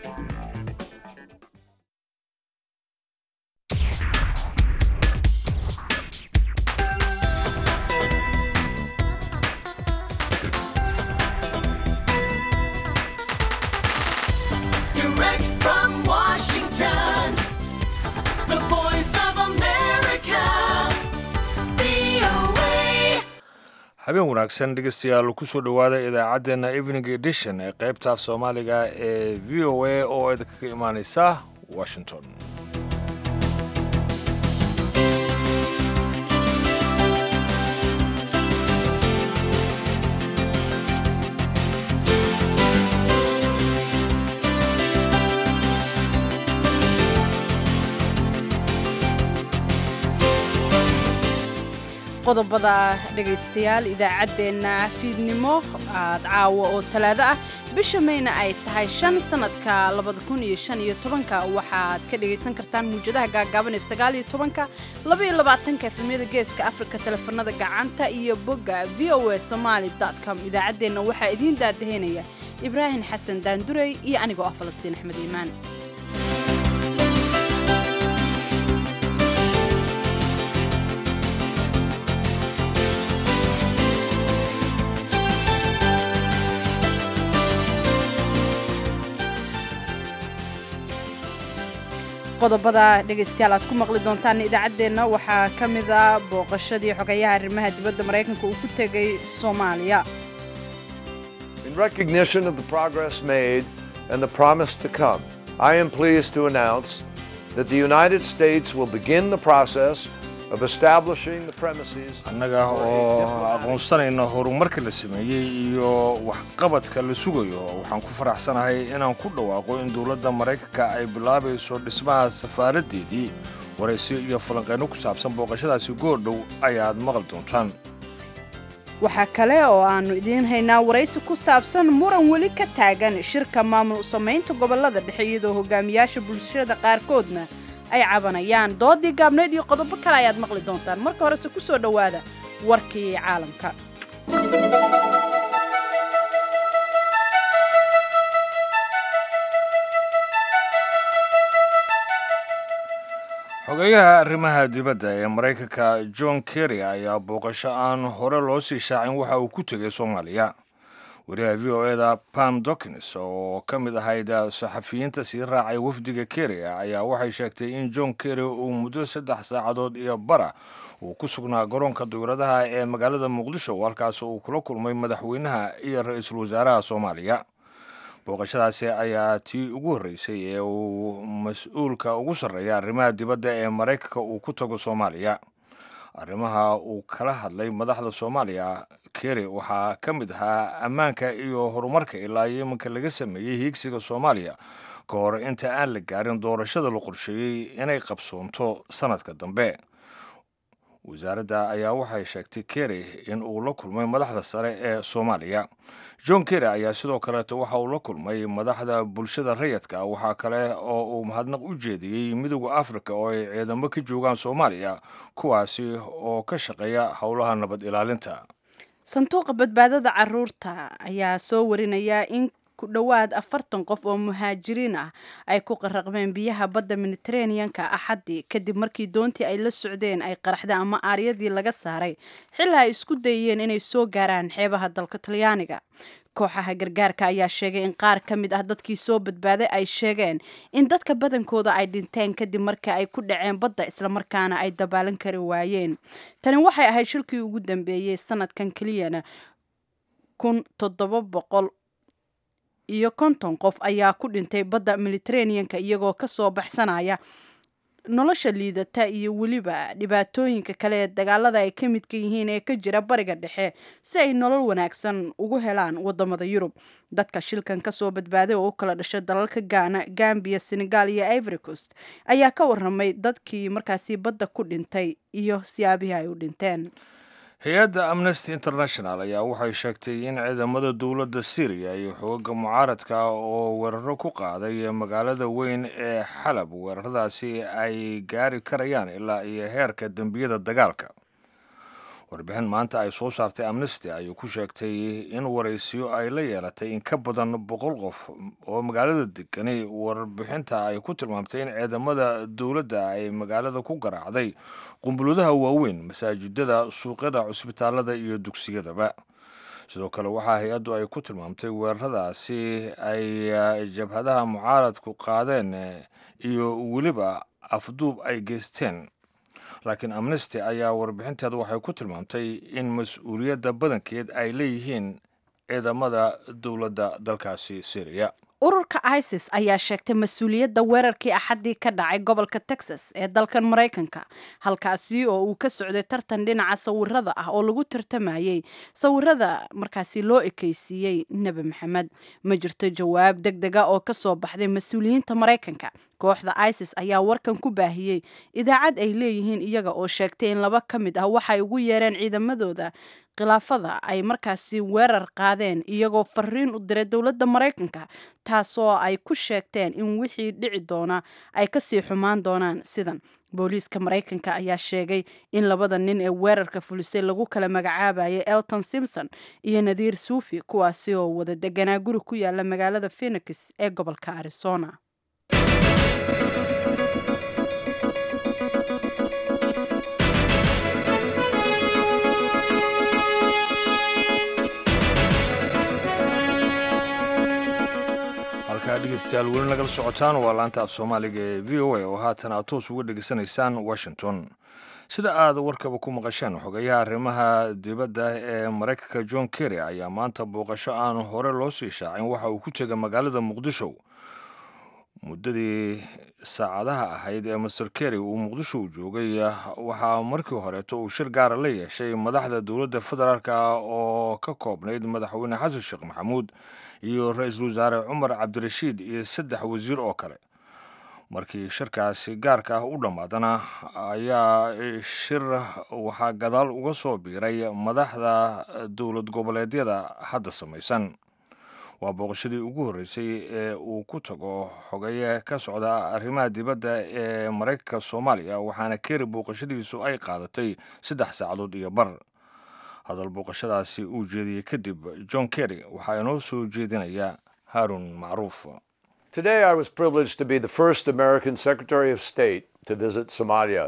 Direct from Washington, the voice of America, VOA. habeen wanaagsan dhegeystayaal kusoo dhowaada idaacaddeenna evening edition ee qaybta soomaaliga ee v o a oo idinkaga imaaneysa washington qodobada dhegaystayaal idaacaddeenna fiidnimo aad caawa oo talaado ah bisha mayna ay tahay shan sanadka labada kun iyo shan iyo tobanka waxaad ka dhegaysan kartaan muwjadaha gaagaaban ee sagaal iyo tobanka laba iyo labaatanka efemyada geeska afrika teleefanada gacanta iyo bogga v o a somaali com idaacaddeenna waxaa idiin daadaheynaya ibraahim xasan daandurey iyo anigoo ah falastiin axmed iimaan qodobada dhegaystayaal aad ku maqli doontaan idaacaddeenna waxaa ka mid a booqashadii xogayaha arrimaha dibadda maraykanka uu ku tegay soomaaliya In recognition of the progress made and the promise to come, I am pleased to announce that the United States will begin the process of establishing the premises annaga oo aqoonsanayna horumarka la sameeyey iyo waxqabadka la sugayo waxaan ku faraxsanahay inaan ku dhawaaqo in dowladda maraykanka ay bilaabayso dhismaha safaaraddeedii waraysiyo iyo falanqeyno ku saabsan booqashadaasi goordhow ayaad maqli doontaan waxaa kale oo aannu idiin haynaa waraysi ku saabsan muran weli ka taagan shirka maamul samaynta gobollada dhexe iyadoo hogaamiyaasha bulshada qaarkoodna ay cabanayaan doodii gaabneyd iyo qodobo kale ayaad maqli doontaan marka horese ku soo dhowaada warkii caalamka xogeyaha arrimaha dibadda ee maraykanka john kerry ayaa booqasho aan hore loo sii shaacin waxa uu ku tegay soomaaliya wariyaha v o eda pam dokins oo ka mid ahayd saxafiyiinta sii raacay wafdiga kerry ayaa waxay sheegtay in john kerry uu muddo saddex saacadood iyo bara uu ku sugnaa garoonka dowladaha ee magaalada muqdisho halkaas uu kula kulmay madaxweynaha iyo ra-iisul wasaaraha soomaaliya booqashadaasi ayaa tii ugu horreysay ee uu mas-uulka ugu sarreeya arrimaha dibadda ee maraykanka uu ku tago soomaaliya arrimaha uu kala hadlay madaxda soomaaliya kerry waxaa ka mid ahaa ammaanka iyo horumarka ilaa iyo iminka laga sameeyey hiigsiga soomaaliya ka hor inta aan la gaarin doorashada la qorsheeyey inay qabsoonto sanadka dambe wasaaradda ayaa waxay sheegtay kerry in uu la kulmay madaxda sare ee soomaaliya john kerry ayaa sidoo kaleeto waxa uu la kulmay madaxda bulshada rayadka waxaa kale oo uu mahadnaq u jeediyey midooda africa oo ay ciidamo ka joogaan soomaaliya kuwaasi oo ka shaqeeya howlaha nabad ilaalinta sanduuqa badbaadada caruurta ayaa soo warinaya in ku dhowaad afartan qof oo muhaajiriin ah ay ku qaraqmeen biyaha badda mediteraneanka axaddii kadib markii doontii ay la socdeen ay qaraxda ama aaryadii laga saaray xilaa ay isku dayeen inay soo gaaraan xeebaha dalka talyaaniga kooxaha gargaarka ayaa sheegay in qaar ka mid ah dadkii soo badbaaday ay sheegeen in dadka badankooda ay dhinteen kadib markii ay ku dhaceen badda islamarkaana ay dabaalan kari waayeen tani waxay ahayd shilkii ugu dambeeyey sanadkan keliyana kun toddoba boqol iyo konton qof ayaa ku dhintay badda mediteraneanka iyagoo ka soo baxsanaya nolosha liidata iyo weliba dhibaatooyinka kale ee dagaalada ay ka midka yihiin ee ka jira bariga dhexe si ay nolol wanaagsan ugu helaan wadamada yurub dadka shilkan kasoo badbaaday oo u kala dhashay dalalka gaana gambiya senegal iyo ivory coast ayaa ka waramay dadkii markaasi badda ku dhintay iyo siyaabihii ay u dhinteen hay-adda amnesty international ayaa waxay sheegtay in ciidamada dowladda syriya iyo xooga mucaaradka oo weeraro ku qaaday magaalada weyn ee xalab weeraradaasi ay gaari karayaan ilaa iyo heerka dembiyada dagaalka warbixin maanta ay soo saartay amnesty ayuu ku sheegtay in waraysiyo ay la yeelatay in ka badan boqol qof oo magaalada degani warbixinta ay ku tilmaamtay in ciidamada dowladda ay magaalada ku garaacday qumbuladaha waaweyn masaajidada suuqyada cusbitaalada iyo dugsiyadaba sidoo kale waxaa hay-addu ay ku tilmaamtay weeraradaasi ay jabhadaha mucaaradku qaadeen iyo weliba afduub ay geysteen laakiin amnesty ayaa warbixinteeda waxay ku tilmaamtay in mas-uuliyadda badankeed ay leeyihiin ciidamada dowladda dalkaasi syriya ururka isis ayaa sheegtay mas-uuliyadda weerarkii axaddii ka dhacay gobolka texas ee dalkan maraykanka halkaasi oo uu ka socday tartan dhinaca sawirada ah oo lagu tartamayey sawirada markaasi loo ekeysiiyey nebi maxamed ma jirto jawaab deg dega oo kasoo baxday mas-uuliyiinta maraykanka kooxda isis ayaa warkan ku baahiyey idaacad ay leeyihiin iyaga oo sheegtay in laba ka mid ah waxay ugu yeereen ciidamadooda khilaafada ay markaasi weerar qaadeen iyagoo fariin u diray dowladda maraykanka taasoo ay ku sheegteen in wixii dhici doona ay kasii xumaan doonaan sidan booliiska maraykanka ayaa sheegay in labada nin ee weerarka fulisay lagu kala magacaabayay elton simpson iyo nadiir suufi kuwaasi oo wada deganaa guri ku yaala magaalada phenix ee gobolka arizona halkaa dhegeystayaal weli nagala socotaan waa laanta af soomaaliga ee v o a oo haatan aad toos uga dhegeysanaysaan washington sida aad warkaba ku maqasheen xogayaha arrimaha dibadda ee maraykanka john kerry ayaa maanta booqasho aan hore loo sii shaacin waxa uu ku tegay magaalada muqdisho muddadii saacadaha ahayd ee master kerry uu muqdisho u joogay waxaa markii horeeto uu shir gaara la yeeshay madaxda dowladda federaalk oo ka koobnayd madaxweyne xasan sheekh maxamuud iyo ra-iisul wasaare cumar cabdirashiid iyo saddex wasiir oo kale markii shirkaasi gaarka ah u dhammaadana ayaa shir waxaa gadaal uga soo biiray madaxda dowlad goboleedyada hadda samaysan waa booqashadii ugu horreysay ee uu ku tago xogaye ka socda arrimaha dibadda ee maraykanka soomaaliya waxaana keri booqashadiisu ay qaadatay saddex saacadood iyo bar hadal booqashadaasi uu jeediyey kadib john kerry waxaa inoo soo jeedinaya haarun macruuf Today, I was privileged to be the first American Secretary of State to visit Somalia.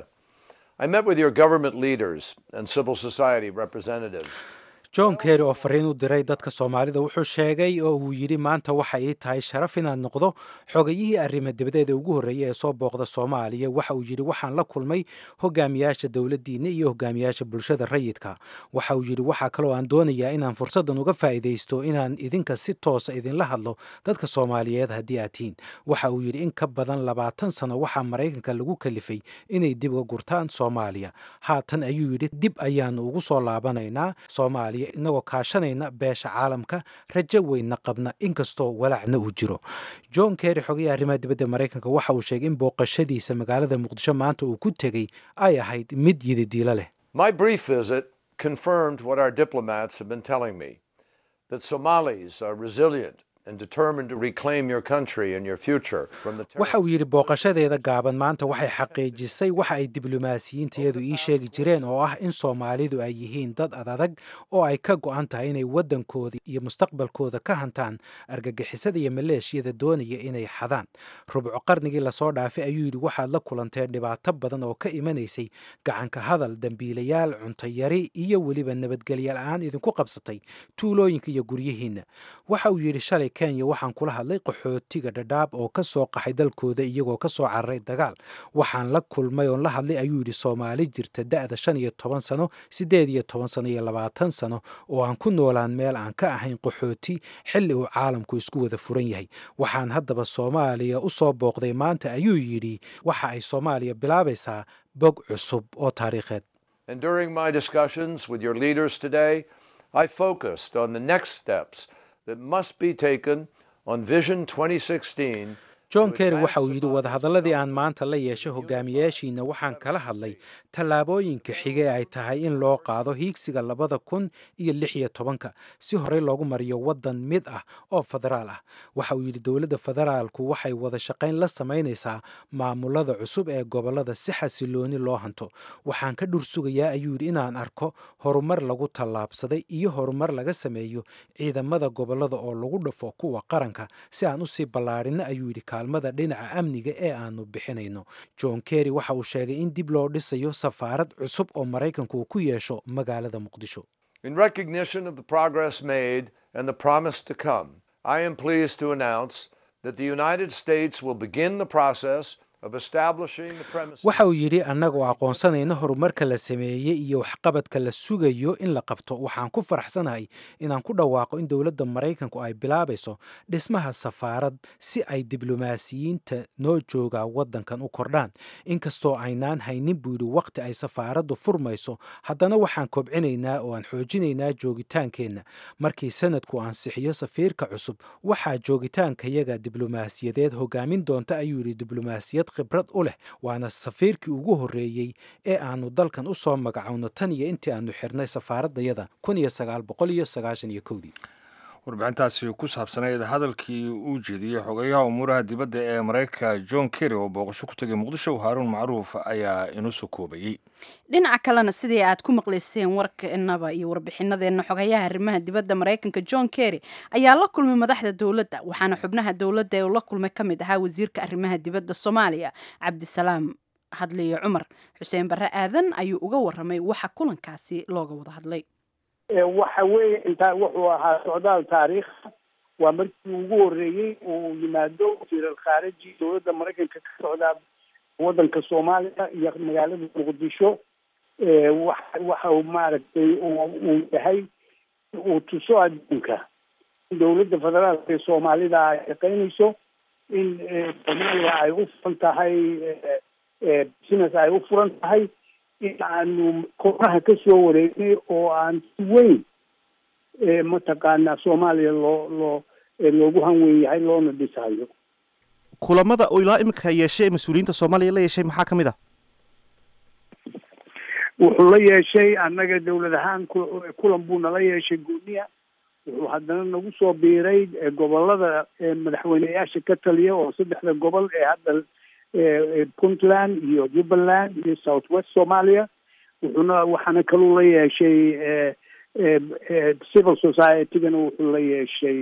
I met with your government leaders and civil society representatives. john kerry oo fariin u diray dadka soomaalida wuxuu sheegay oo uu yidhi maanta waxa ii tahay sharaf inaan noqdo xogayihii arrima dibadeeda ugu horreeya ee soo booqda soomaaliya waxa uu yidhi waxaan la kulmay hogaamiyaasha dowladdiinna iyo hogaamiyaasha bulshada rayidka waxa uu yidhi waxaa kaloo aan doonayaa inaan fursaddan uga faa'iidaysto inaan idinka si toosa idinla hadlo dadka soomaaliyeed haddii aad tihiin waxa uu yidhi in ka badan labaatan sano waxaa maraykanka lagu kalifay inay dib uga gurtaan soomaaliya haatan ayuu yidhi dib ayaanu ugu soo laabanaynaa soomaaliya inagoo kaashanayna beesha caalamka rajo weynna qabna inkastoo walaacna uu jiro john kerry xogayaha arrimaha dibadda maraykanka waxa uu sheegay in booqashadiisa magaalada muqdisho maanta uu ku tegey ay ahayd mid yididiilo leh My brief visit confirmed what our diplomats have been telling me that Somalis are resilient and determined to reclaim your country and your future from the waxa uu yidhi booqashadeeda gaaban maanta waxay xaqiijisay waxa ay diblomaasiyiintayadu ii sheegi jireen oo ah in soomaalidu ay yihiin dad adadag oo ay ka go'an tahay inay waddankooda iyo mustaqbalkooda ka hantaan argagixisada iyo maleeshiyada doonaya inay xadaan rubco qarnigii lasoo dhaafay ayuu yidhi waxaad la kulanteen dhibaato badan oo ka imanaysay gacanka hadal dembiilayaal cuntayari iyo weliba nabadgelya la-aan idinku qabsatay tuulooyinka iyo guryihiinna waxa uu yidhi shalay kenya waxaan kula hadlay qaxootiga dhadhaab oo ka soo qaxay dalkooda iyagoo ka soo cararay dagaal waxaan la kulmay oon la hadlay ayuu yidhi soomaali jirta da'da shan iyo toban sano siddeed iyo toban sano iyo labaatan sano oo aan ku noolaan meel aan ka ahayn qaxooti xilli uu caalamku isku wada furan yahay waxaan haddaba soomaaliya u soo booqday maanta ayuu yidhi waxa ay soomaaliya bilaabaysaa bog cusub oo taariikheed And during my discussions with your leaders today, I focused on the next steps that must be taken on Vision 2016 john kerry waxa uu yidhi wadahadalladii aan maanta la yeeshay hogaamiyayaashiina waxaan kala hadlay tallaabooyinka xige ay tahay in loo qaado hiigsiga labada kun iyo lix iyo tobanka si horey loogu mariyo waddan mid ah oo federaal ah waxa uu yidhi dowladda federaalku waxay wada shaqayn la samaynaysaa maamulada cusub ee gobollada si xasilooni loo hanto waxaan ka dhur sugayaa ayuu yidhi inaan arko horumar lagu tallaabsaday iyo horumar laga sameeyo ciidamada gobollada oo lagu dhafo kuwa qaranka si aan usii ballaadhino ayuu yidhi kaalmada dhinaca amniga ee aanu bixinayno john kerry waxa uu sheegay in dib loo dhisayo safaarad cusub oo maraykanku uu ku yeesho magaalada muqdisho In recognition of the progress made and the promise to come, I am pleased to announce that the United States will begin the process of establishing the premises. waxa uu yidhi annagoo aqoonsanayna horumarka la sameeyey iyo waxqabadka la sugayo in la qabto waxaan ku faraxsanahay inaan ku dhawaaqo in dowladda maraykanku ay bilaabayso dhismaha safaarad si ay diblomaasiyiinta noo jooga waddankan u kordhaan inkastoo aynaan haynin buu yidhi waqti ay safaaraddu furmayso haddana waxaan kobcinaynaa oo aan xoojinaynaa joogitaankeenna markii sanadku ansixiyo safiirka cusub waxaa joogitaankayaga diblomaasiyadeed hogaamin doonta ayuu yidhi diblomaasiyad khibrad u leh waana safiirkii ugu horreeyey ee aanu dalkan u soo magacowno tan iyo intii aanu xirnay safaaradayada kun iyo sagaal boqol iyo sagaashan iyo kowdii warbixintaasi ku saabsanayd hadalkii uu jeediyey xogeyaha umuuraha dibadda ee maraykanka john kerry oo booqasho ku tegay muqdisho haaruun macruuf ayaa inu soo koobayey dhinaca kalena sidii aad ku maqlayseen warkeenaba iyo warbixinadeenna xogayaha arrimaha dibadda maraykanka john kerry ayaa la kulmay madaxda dowladda waxaana xubnaha dowladda ee uu la kulmay ka mid ahaa wasiirka arrimaha dibadda soomaaliya cabdisalaam hadliyo cumar xuseen barre aadan ayuu uga waramay waxa kulankaasi looga wada hadlay waxa weeye intaa wuxuu ahaa socdaal taariikh waa markii ugu horreeyey uu yimaado wasiiral khaariji dowladda maraykanka ka socdaa waddanka soomaaliya iyo magaalada muqdisho wa waxa uu maaragtay uu yahay uu tuso adduunka in dowladda federaalka ee soomaalida ay shaqaynayso in soomaaliya ay u furan tahay business ay u furan tahay in aanu koonaha ka soo wareegnay oo aan si weyn mataqaanaa soomaaliya loo loo loogu hanweyn yahay loona dhisayo kulamada uu ilaa imika yeeshay ee mas-uuliyiinta soomaaliya la yeeshay maxaa ka mid ah wuxuu la yeeshay annaga dowlad ahaan kulan buu nala yeeshay gooniya wuxuu haddana nagu soo biiray gobolada madaxweyneyaasha ka taliya oo saddexda gobol ee hadda puntland iyo jubbaland iyo south west somalia wuxuuna waxaana kaluu la yeeshay civil society-gana wuxuu la yeeshay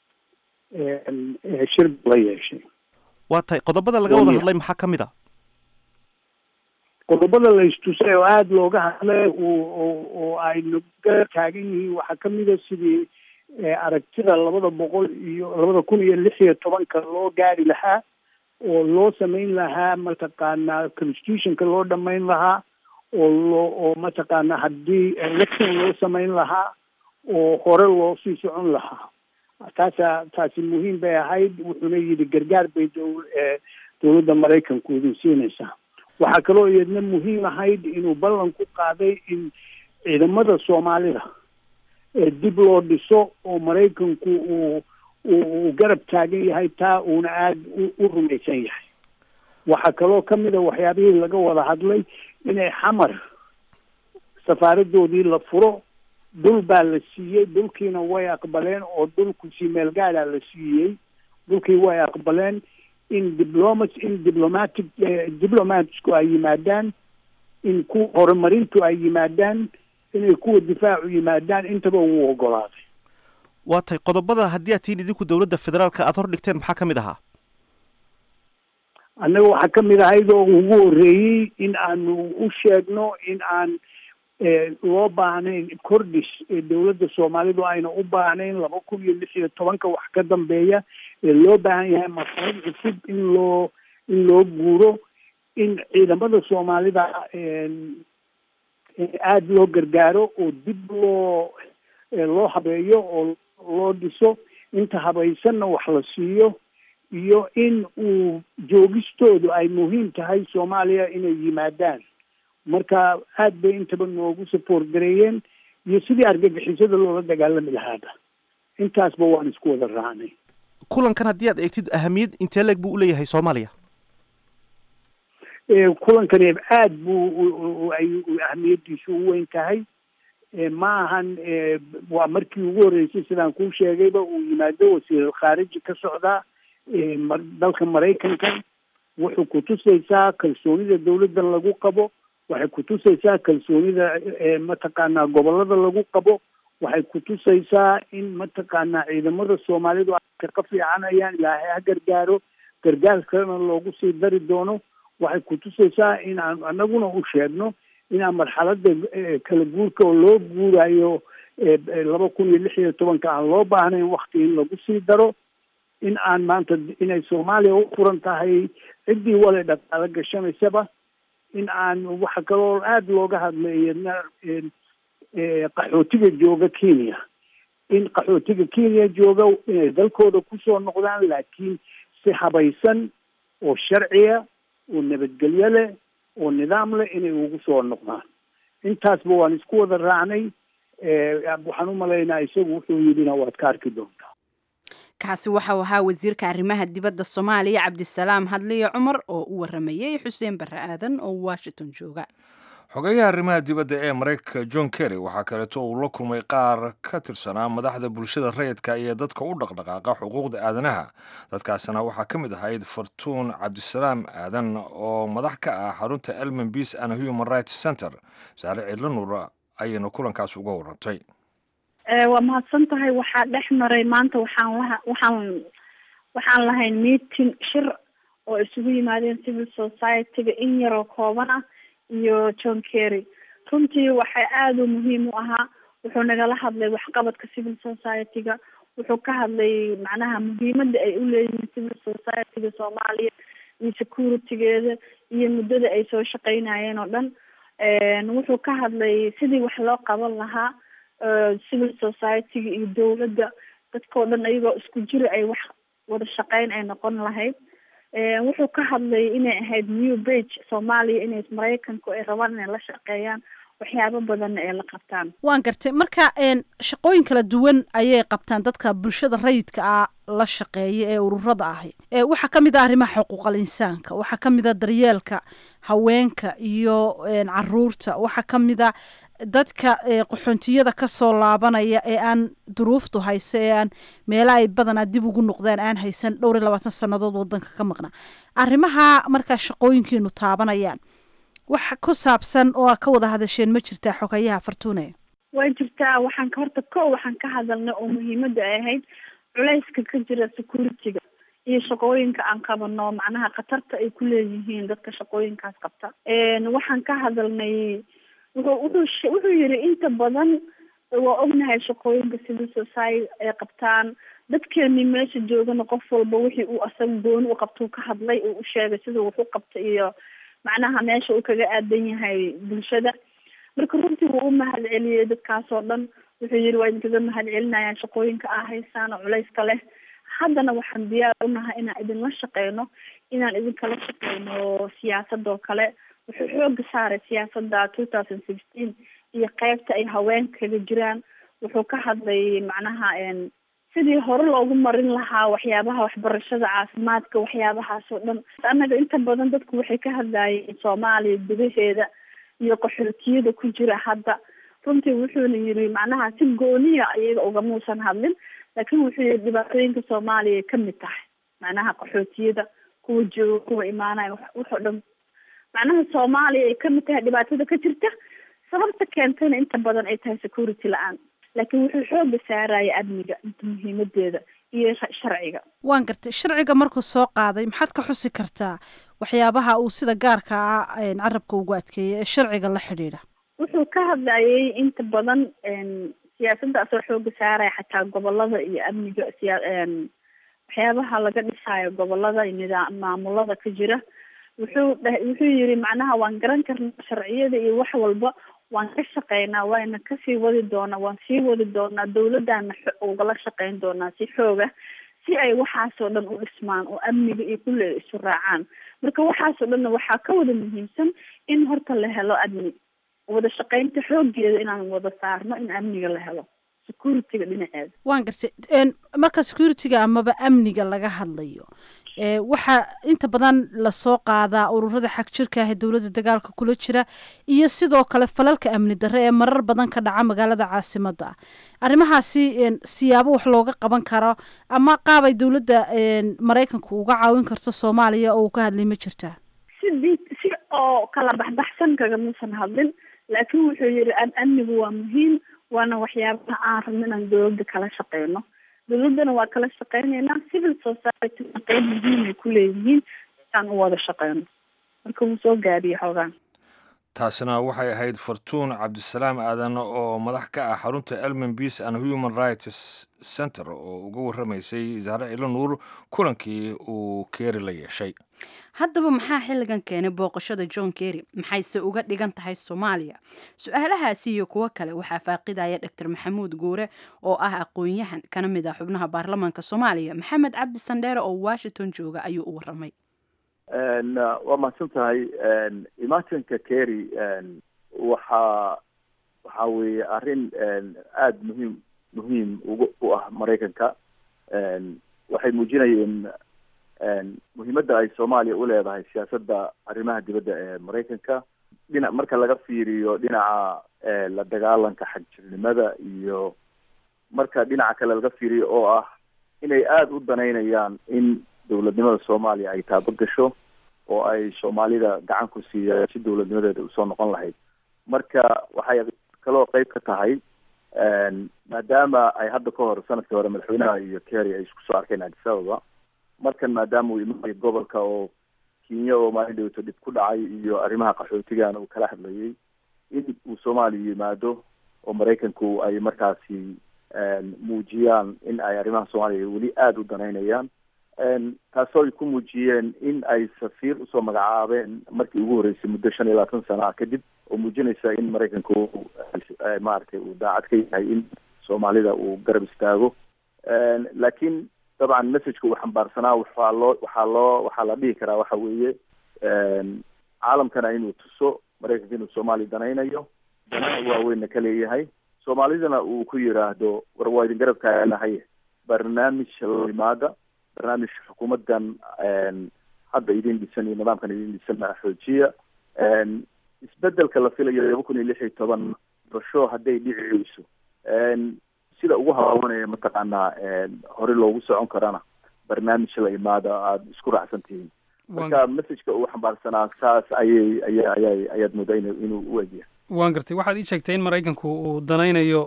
shir buu la yeeshay waa tahay qodobada laga wada hadlay maxaa ka mid a qodobada la istusay oo aada looga hadlay oo ay naga taagan yihiin waxaa kamid a sidii aragtida labada boqol iyo labada kun iyo lix iyo tobanka loo gaari lahaa oo loo samayn lahaa mataqaanaa constitutionka loo dhamayn lahaa oo loo oo mataqaanaa haddii election loo samayn lahaa oo hore loo sii socon lahaa taasa taasi muhiim bay ahayd wuxuuna yidhi gargaar bay dow dowladda maraykanku idin siinaysaa waxaa kaloo iyadna muhiim ahayd inuu ballan ku qaaday in ciidamada soomaalida dib loo dhiso oo maraykanku uu uu garab taagan yahay taa uuna aada u rumaysan yahay waxaa kaloo kamid a waxyaabihii laga wada hadlay inay xamar safaaradoodii la furo dhul baa la siiyey dhulkiina way aqbaleen oo dhulku si meel gaadhaa la siiyey dhulkii way aqbaleen in diplomat in diplomatic diplomatsku ay yimaadaan in ku horumarintu ay yimaadaan inay kuwa difaacu yimaadaan intaba wuu ogolaaday waa tahay qodobada haddii aad tihiin idinku dowladda federaalka aada hor dhigteen maxaa ka mid ahaa annaga waxaa kamid ahayd oo ugu horreeyey in aanu u sheegno in aan loo baahnayn kordhis dowladda soomaalidu ayna u baahnayn laba kun iyo lix iyo tobanka wax ka dambeeya ee loo baahan yahay masarid cusub in loo in loo guuro in ciidamada soomaalida aada loo gargaaro oo dib loo loo habeeyo oo loo dhiso inta habaysanna wax la siiyo iyo in uu joogistoodu ay muhiim tahay soomaaliya inay yimaadaan marka aad bay intaba noogu support gareeyeen iyo sidii argagixisada loola dagaalami lahaaba intaasba waan isku wada raacnay kulankan haddii aad eegtid ahamiyad intee leeg buu uleeyahay soomaaliya kulankani aad buu ay ahamiyadiisu u weyn tahay ma ahan waa markii ugu horreysay sidaan kuu sheegayba uu yimaado wasiiral khaariji ka socdaa dalka maraykanka wuxuu kutusaysaa kalsoonida dawladdan lagu qabo waxay kutusaysaa kalsoonida mataqaanaa gobolada lagu qabo waxay kutusaysaa in mataqaanaa ciidamada soomaalidu ay ka fiicanayaan ilaahay ha gargaaro gargaar kalena loogu sii dari doono waxay kutusaysaa in aan anaguna u sheegno inaan marxalada kala guurka oo loo guurayo laba kun iyo lix iyo tobanka aan loo baahnayn wakti in lagu sii daro in aan maanta inay soomaaliya u furan tahay ciddii wale dhaqaalo gashanaysaba in aan waxa kaloo aada looga hadlay qaxootiga jooga kenya in qaxootiga kenya jooga inay dalkooda kusoo noqdaan laakiin si habaysan oo sharciya oo nabadgelyo leh oo nidaam leh inay ugu soo noqdaan intaasba waan isku wada raacnay waxaan u malaynaa isagu wuxuu yidhina waad ka arki doontaa kaasi waxau ahaa wasiirka arrimaha dibadda soomaaliya cabdisalaam hadliyo cumar oo u waramayey xuseen barre aadan oo washington jooga xogeyaha arrimaha dibadda ee maraykanka john kerry waxaa kaleeto uu la kulmay qaar ka tirsanaa madaxda bulshada rayidka iyo dadka u dhaqdhaqaaqa xuquuqda aadanaha dadkaasina waxaa ka mid ahayd fartuun cabdisalaam aadan oo madax ka ah xarunta elman peace and human rights center saare cidlo nuur ayayna kulankaas uga warantay waa mahadsan tahay waxaa dhex maray maanta waxaan laha waxaan waxaan lahayn meeting shir oo isugu yimaadeen civil society-ga in yaroo kooban ah iyo john kerry runtii waxay aada u muhiim u ahaa wuxuu nagala hadlay waxqabadka civil society-ga wuxuu ka hadlay macnaha muhiimada ay uleeyihiin civil society-ga soomaaliya iyo security-geeda iyo muddada ay soo shaqeynayeen oo dhan wuxuu ka hadlay sidii wax loo qaban lahaa civil society-ga iyo dawladda dadkao dhan ayagoo isku jira ay wax wada shaqeyn ay noqon lahayd wuxuu ka hadlay inay ahayd new bage soomaaliya inay maraykanku ay rabaan inay la shaqeeyaan waxyaabo badanna ay la qabtaan waan gartay marka shaqooyin kala duwan ayay qabtaan dadka bulshada rayidka ah la shaqeeya ee ururada ahi waxaa ka mid ah arrimaha xuquuqal insaanka waxaa ka mid a daryeelka haweenka iyo caruurta waxaa ka mid a dadka qaxoontiyada kasoo laabanaya ee aan duruuftu hayso ee aan meela ay badanaa dib ugu noqdaan aan haysan dhowr iyo labaatan sannadood wadanka ka maqnaa arrimaha markaa shaqooyinkiinu taabanayaan wax ku saabsan oo a ka wada hadasheen ma jirtaa xogayaha fartuune way jirtaa waxaan ka horta ko waxaan ka hadalnay oo muhiimada ay ahayd culayska ka jira security-ga iyo shaqooyinka aan qabano macnaha khatarta ay ku leeyihiin dadka shaqooyinkaas qabta waxaan ka hadalnay wuxuu wuxuu wuxuu yiri inta badan waa ognahay shaqooyinka civil society ay qabtaan dadkeeni meesha joogana qof walba wixii uu asaga gooni u qabtuu ka hadlay uu u sheegay siduu wax u qabta iyo macnaha meesha uu kaga aadan yahay bulshada marka runtii wuu u mahad celiyey dadkaas oo dhan wuxuu yiri waa idinkaga mahad celinayaan shaqooyinka aa haysaan oo culayska leh haddana waxaan diyaar unahay inaan idinla shaqeyno inaan idinkala shaqeyno siyaasadoo kale wuxuu xooga saaray siyaasada two thousand sixteen iyo qeybta ay haweenka kaga jiraan wuxuu ka hadlay macnaha sidii hore loogu marin lahaa waxyaabaha waxbarashada caafimaadka waxyaabahaas oo dhan annaga inta badan dadku waxay ka hadlayeen soomaaliya gudaheeda iyo qaxootiyada ku jira hadda runtii wuxuuna yiri macnaha si gooniya iyaga ugamuusan hadlin laakiin wuxuu yiri dhibaatooyinka soomaaliya ay kamid tahay macnaha qaxootiyada kuwa jooga kuwa imaanaya waxoo dhan macnaha soomaaliya ay kamid tahay dhibaatada ka jirta sababta keentayna inta badan ay tahay security la-aan laakiin wuxuu xooga saaraya amniga inta muhiimadeeda iyo sharciga waan gartay sharciga markuu soo qaaday maxaad ka xusi kartaa waxyaabaha uu sida gaarka ah carabka ugu adkeeyay ee sharciga la xidhiidha wuxuu ka hadlayay inta badan siyaasadaasoo xooga saaraya xataa gobolada iyo amniga siya waxyaabaha laga dhisaayo gobolada iyo nidaam maamulada ka jira wuxuu dha wuxuu yiri macnaha waan garan karnaa sharciyada iyo wax walba waan ka shaqeynaa waana kasii wadi doonaa waan sii wadi doonaa dawladana ugala shaqeyn doonaa si xooga si ay waxaasoo dhan u dhismaan oo amniga iyo kulle isu raacaan marka waxaasoo dhanna waxaa ka wada muhiimsan in horta la helo amni wada shaqeynta xoogeeda inaan wada saarno in amniga la helo security-ga dhinaceeda waan gartay n marka security-ga amaba amniga laga hadlayo e waxaa inta badan lasoo qaadaa ururada xag jirka ah ee dowladda dagaalka kula jira iyo sidoo kale falalka amni darre ee marar badan ka dhaca magaalada caasimadda ah arrimahaasi n siyaabo wax looga qaban karo ama qaab ay dowladda maraykanku uga caawin karto soomaaliya oo uu ka hadlay ma jirtaa si di si oo kala baxbaxsan kagamisan hadlin laakiin wuxuu yihi amnigu waa muhiim waana waxyaabaha aan rabno inaan dowladda kala shaqeyno dowladdana waa kala shaqeyneynaa civil society qeyb muhiim ay ku leeyihiin aan u wada shaqeyno marka wuu soo gaadiyay xoogaan taasina waxay ahayd fartuun cabdisalaam aadan oo madax ka ah xarunta elmen peace and human rights center oo uga warramaysay zahre cilo nuur kulankii uu keeri la yeeshay haddaba maxaa xilligan keenay booqashada john kerry maxayse uga dhigan tahay soomaaliya su-aalahaasi iyo kuwo kale waxaa faaqidaya dor maxamuud guure oo ah aqoon-yahan kana mid ah xubnaha baarlamaanka soomaaliya maxamed cabdi sandheere oo washington jooga ayuu u waramay waa mahadsan tahay imaatinka kerry waxaa waxa weeye arrin aada muhiim muhiim ugu u ah maraykanka waxay muujinayeen muhiimadda ay soomaaliya u leedahay siyaasadda arrimaha dibadda ee maraykanka dhinac marka laga fiiriyo dhinaca la dagaalanka xagjirnimada iyo marka dhinaca kale laga fiiriyo oo ah inay aada u danaynayaan in dowladnimada soomaaliya ay taabo gasho oo ay soomaalida gacan ku siiyaan si dowladnimadeeda usoo noqon lahayd marka waxay kaloo qeyb ka tahay maadaama ay hadda ka hor sanadkii hore madaxweynaha iyo kerry ay isku soo arkeen addis ababa markan maadaama uu imanayo gobolka oo kenya oo maalin dhawto dhib ku dhacay iyo arrimaha qaxootigana uu kala hadlayay in uu soomaaliya yimaado oo maraykanku ay markaasi muujiyaan in ay arrimaha soomaaliya weli aada u danaynayaan taasoo ay ku muujiyeen in ay safiir usoo magacaabeen markii ugu horreysay muddo shan iyo labaatan sana ah kadib oo muujinaysa in maraykanku maaragtay uu daacad ka yahay in soomaalida uu garab istaago laakiin dabcan messageka uu xambaarsanaa waxaa loo waxaa loo waxaa la dhihi karaa waxa weeye caalamkana inuu tuso maraykanka inuu soomaaliya danaynayo danaha waaweynna ka leeyahay soomaalidana uu ku yidhaahdo war waa idin garab taaganahay barnaamij la yimaada barnaamij xukuumaddan hadda idin dhisan iyo nidaamkan idin dhisanna xoojiya isbedelka la filayo laba kun iyo lix iyo toban basho hadday dhici weyso sida ugu habaabanaya mataqaanaa hore loogu socon karana barnaamij la imaada aada isku raacsan tihiin marka messageka uu xambaarsanaa saas ayay aya ayay ayaad moodaa in inuu u egyahay waan gartay waxaad ii sheegtay in maraykanku uu danaynayo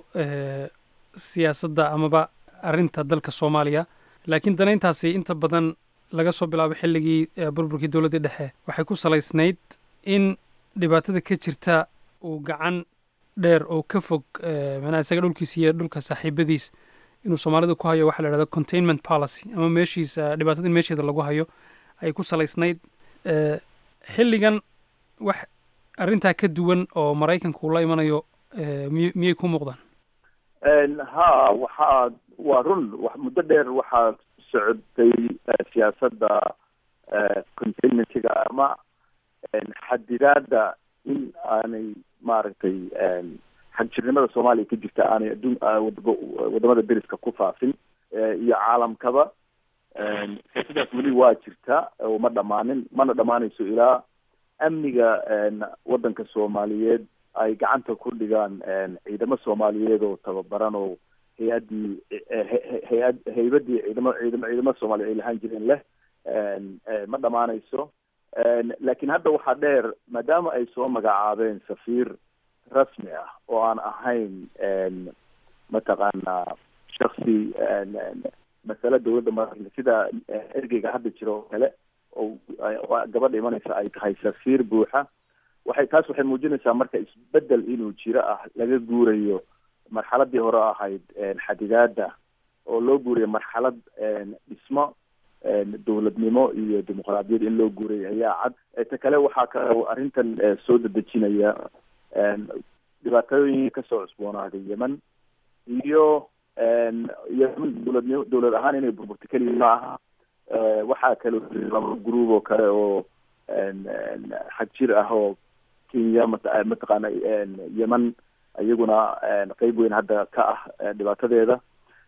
siyaasadda amaba arrinta dalka soomaaliya laakiin danayntaasi inta badan laga soo bilaabo xilligii burburkii dowladdii dhexe waxay ku salaysnayd in dhibaatada ka jirta uu gacan dheer oo ka fog manaa isaga dhulkiisa iyo dhulka saaxiibadiis inuu soomaalida ku hayo waxa la idhahdo containment policy ama meeshiisa dhibaatada in meesheeda lagu hayo ay ku salaysnayd xilligan wax arrintaa ka duwan oo maraykanka uu la imanayo miy miyay ku muuqdaan ha waxaa waa run muddo dheer waxaa socotay siyaasadda containmentiga ama xadidaadda in aanay maaragtay xagjirnimada soomaaliya ka jirta aanay adduun wadamada deriska ku faafin iyo caalamkaba siyaasadaas weli waa jirta oo ma dhamaanin mana dhamaanayso ilaa amniga waddanka soomaaliyeed ay gacanta ku dhigaan ciidamo soomaaliyeed oo tababaran oo hay-addii hay-ad haybadii ciidamo ciidamo ciidamada soomaaliya ay lahaan jireen leh ma dhamaanayso laakiin hadda waxaa dheer maadaama ay soo magacaabeen safiir rasmi ah oo aan ahayn mataqaanaa shaksi masale dowladda maraykanka sida ergeyga hadda jira oo kale oo gabadha imanaysa ay tahay safiir buuxa waxay taas waxay muujinaysaa marka isbedel inuu jiro ah laga guurayo marxaladii hore ahayd xadidaada oo loo guurayo marxalad dhismo dowladnimo iyo dimuqraadiyad in loo guuray ayaa cad ta kale waxaa ka arrintan soo dedejinaya dhibaatooyin kasoo cusboonaaday yemen iyo yemen dowladnimo dowlad ahaan inay burburto keliya ma aha waxaa kale laba gruub oo kale oo xag jir ah oo kenya mat mataqaana yemen iyaguna qeyb weyn hadda ka ah dhibaatadeeda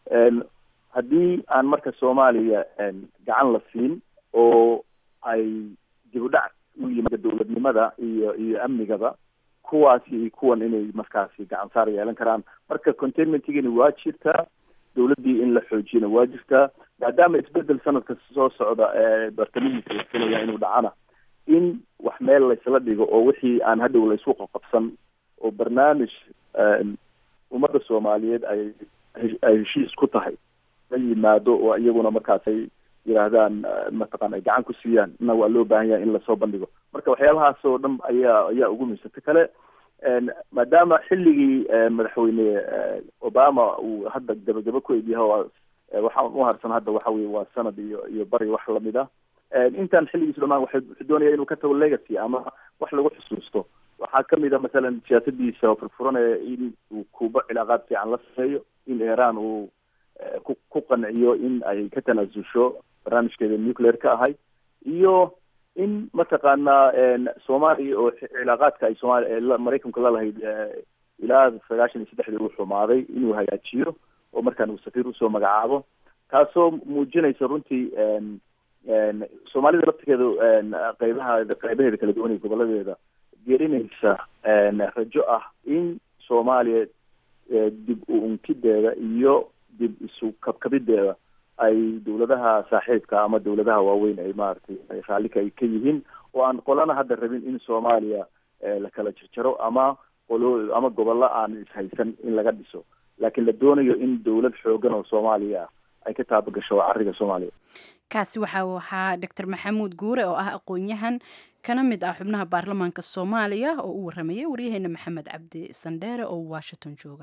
haddii aan marka soomaaliya gacan la siin oo ay dib u dhac u yimaado dowladnimada iyo iyo amnigaba kuwaasi iyo kuwan inay markaasi gacan saar yeelan karaan marka containmentigani waa jirtaa dowladdii in la xoojiyana waa jirtaa maadaama isbedel sanadka soo socda ee bartamihiisa la filaya inuu dhacana in wax meel laysla dhigo oo wixii aan hadhow laysku qaqabsan oo barnaamij ummadda soomaaliyeed ay ay heshiis ku tahay la yimaado oo iyaguna markaas ay yidhaahdaan mataqaan ay gacan ku siiyaan na waa loo baahan yahay in lasoo bandhigo marka waxyaabahaas oo dhan ayaa ayaa ugu muhiimsanta kale maadaama xilligii madaxweyne obama uu hadda gabagaba ku egyahay waxaan u harsan hadda waxa weye waa sanad iyo iyo bari wax lamid ah intaan xilligiisu dhamaan waxa wuxuu doonaya inuu ka tago legacy ama wax lagu xusuusto waxaa kamid a masalan siyaasadiisa furfuranaya in uu kuuba cilaaqaad fiican la sameeyo in iran uu ku ku qanciyo in ay ka tanaasusho barnaamijkeeda nuclear ka ahay iyo in mataqaanaa soomaaliya oo cilaaqaadka ay soomaaliya maraykanku lalahayd ilaa sagaashan iyo saddexdii uu xumaaday inuu hagaajiyo oo markaan uu safiir usoo magacaabo taasoo muujinaysa runtii soomaalida laftigeeda qeybaha qeybaheeda kala duwan iyo goboladeeda geerinaysa rajo ah in soomaaliya dib u unkideeda iyo dib isu kabkabideeda ay dowladaha saaxiibka ama dowladaha waaweyn ay maaragtay ay raalli ka ka yihiin oo aan qolana hadda rabin in soomaaliya la kala jarjaro ama qolo ama gobollo aan ishaysan in laga dhiso laakiin la doonayo in dowlad xoogan oo soomaaliya ah ay ka taabagasho cariga soomaaliya kaasi waxa uu ahaa doctor maxamuud guure oo ah aqoon-yahan kana mid ah xubnaha baarlamaanka soomaaliya oo u waramayay waryaheena maxamed cabdi sandheere oo washington jooga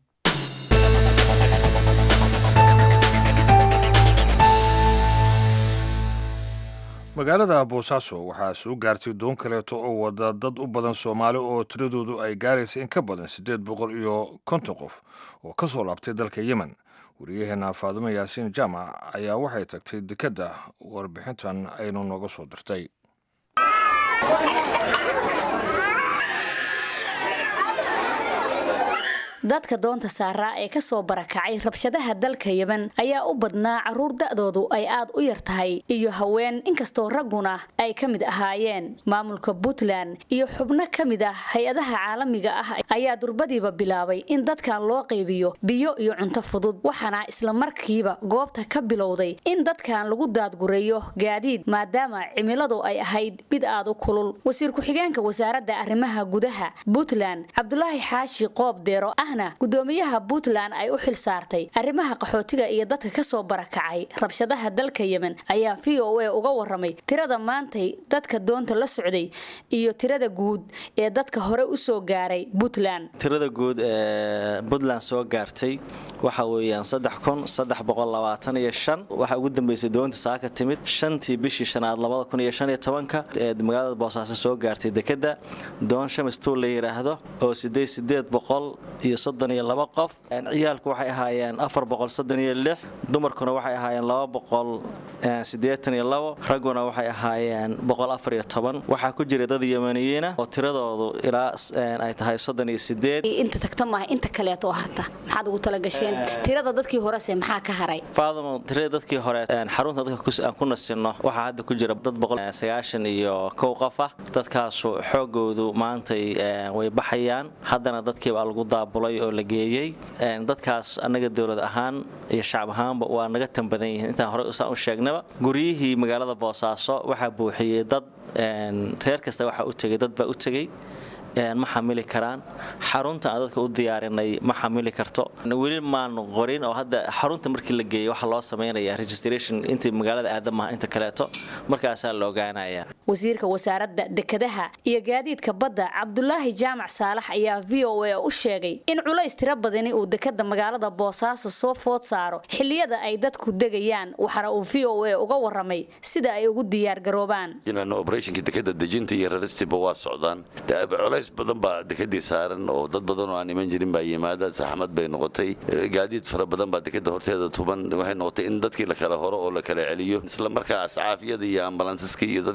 magaalada boosaaso waxaa soo gaartay doon kaleeto oo wada dad u badan soomaali oo tiradoodu ay gaaraysa in ka badan siddeed boqol iyo konton qof oo ka soo laabtay dalka yemen wariyaheena faadimo yaasiin jaamac ayaa waxay tagtay dekedda warbixintan aynu nooga soo dirtay dadka doonta saaraa ee ka soo barakacay rabshadaha dalka yemen ayaa u badnaa carruur da'doodu ay aad u yar tahay iyo haween inkastoo ragguna ay ka mid ahaayeen maamulka puntland iyo xubno ka mid ah hay-adaha caalamiga ah ayaa durbadiiba bilaabay in dadkan loo qaybiyo biyo iyo cunto fudud waxaana isla markiiba goobta ka bilowday in dadkan lagu daadgureeyo gaadiid maadaama cimiladu ay ahayd mid aad u kulul wasiir ku-xigeenka wasaaradda arrimaha gudaha puntland cabdulaahi xaashi qoob deero ah gudoomiyaha puntland ay u xil saartay arrimaha qaxootiga iyo dadka ka soo barakacay rabshadaha dalka yemen ayaa v o a uga waramay tirada maantay dadka doonta la socday iyo tirada guud ee dadka hore u soo gaaray puntland tirada guud ee puntland soo gaartay waxa weeyaan saddex kun saddex boqol labaatan iyo shan waxaa ugu dambeysay doonta saaka timid shantii bishii shanaad labada kun iyo shan iyo tobanka ee magaalada boosaaso soo gaartay dekeda doon shamistuul la yidhaahdo oo sideed sideed boqol iyo soddon iyo laba qof ciyaalku waxay ahaayeen afar boqol soddon iyo lix dumarkuna waxay ahaayeen laba boqol siddeetan iyo labo ragguna waxay ahaayeen boqol afar iyo toban waxaa ku jira dad yemaniyiina oo tiradoodu ilaa ay tahay soddon iyo sideed inta tagta maaha inta kaleeto harta maxaad ugu talagasheen tirada dadkii horese maxaa ka haray faadamo tirada dadkii hore xarunta dadka aan ku nasino waxaa hadda ku jira dad boqol sagaashan iyo kow qof ah dadkaasu xoogoodu maantay way baxayaan haddana dadkiibaa lagu daabulay oo la geeyey dadkaas annaga dowlad ahaan iyo shacab ahaanba waa naga tan badan yihiin intaan hore saan u sheegnaba guryihii magaalada boosaaso waxaa buuxiyey dad reer kasta waxaa u tegay dad baa u tegey ma xamili karaan xarunta aan dadka u diyaarinay ma xamili karto weli maanu qorin oo hadda xarunta markii la geeyay waxaa loo sameynaya registration intii magaalada aadamaha inta kaleeto markaasaa la ogaanaya wasiirka wasaaradda dekedaha iyo gaadiidka badda cabdulaahi jaamac saalax ayaa v o a u sheegay in culays tiro badani uu dekeda magaalada boosaaso soo food saaro xilliyada ay dadku degayaan waxaana uu v o a uga waramay sida ay ugu diyaargaroobaan operationka dekeda dejinta iyo raristiba waa socdaan culays badan baa dekadii saaran oo dad badan oo aan iman jirin baa yimaada saxmad bay noqotay gaadiid fara badan baa dekada horteeda tuban waxay noqotay in dadkii la kala horo oo la kala celiyo isla markaa ascaafyada iyo ambalansaska iyo dadkii wax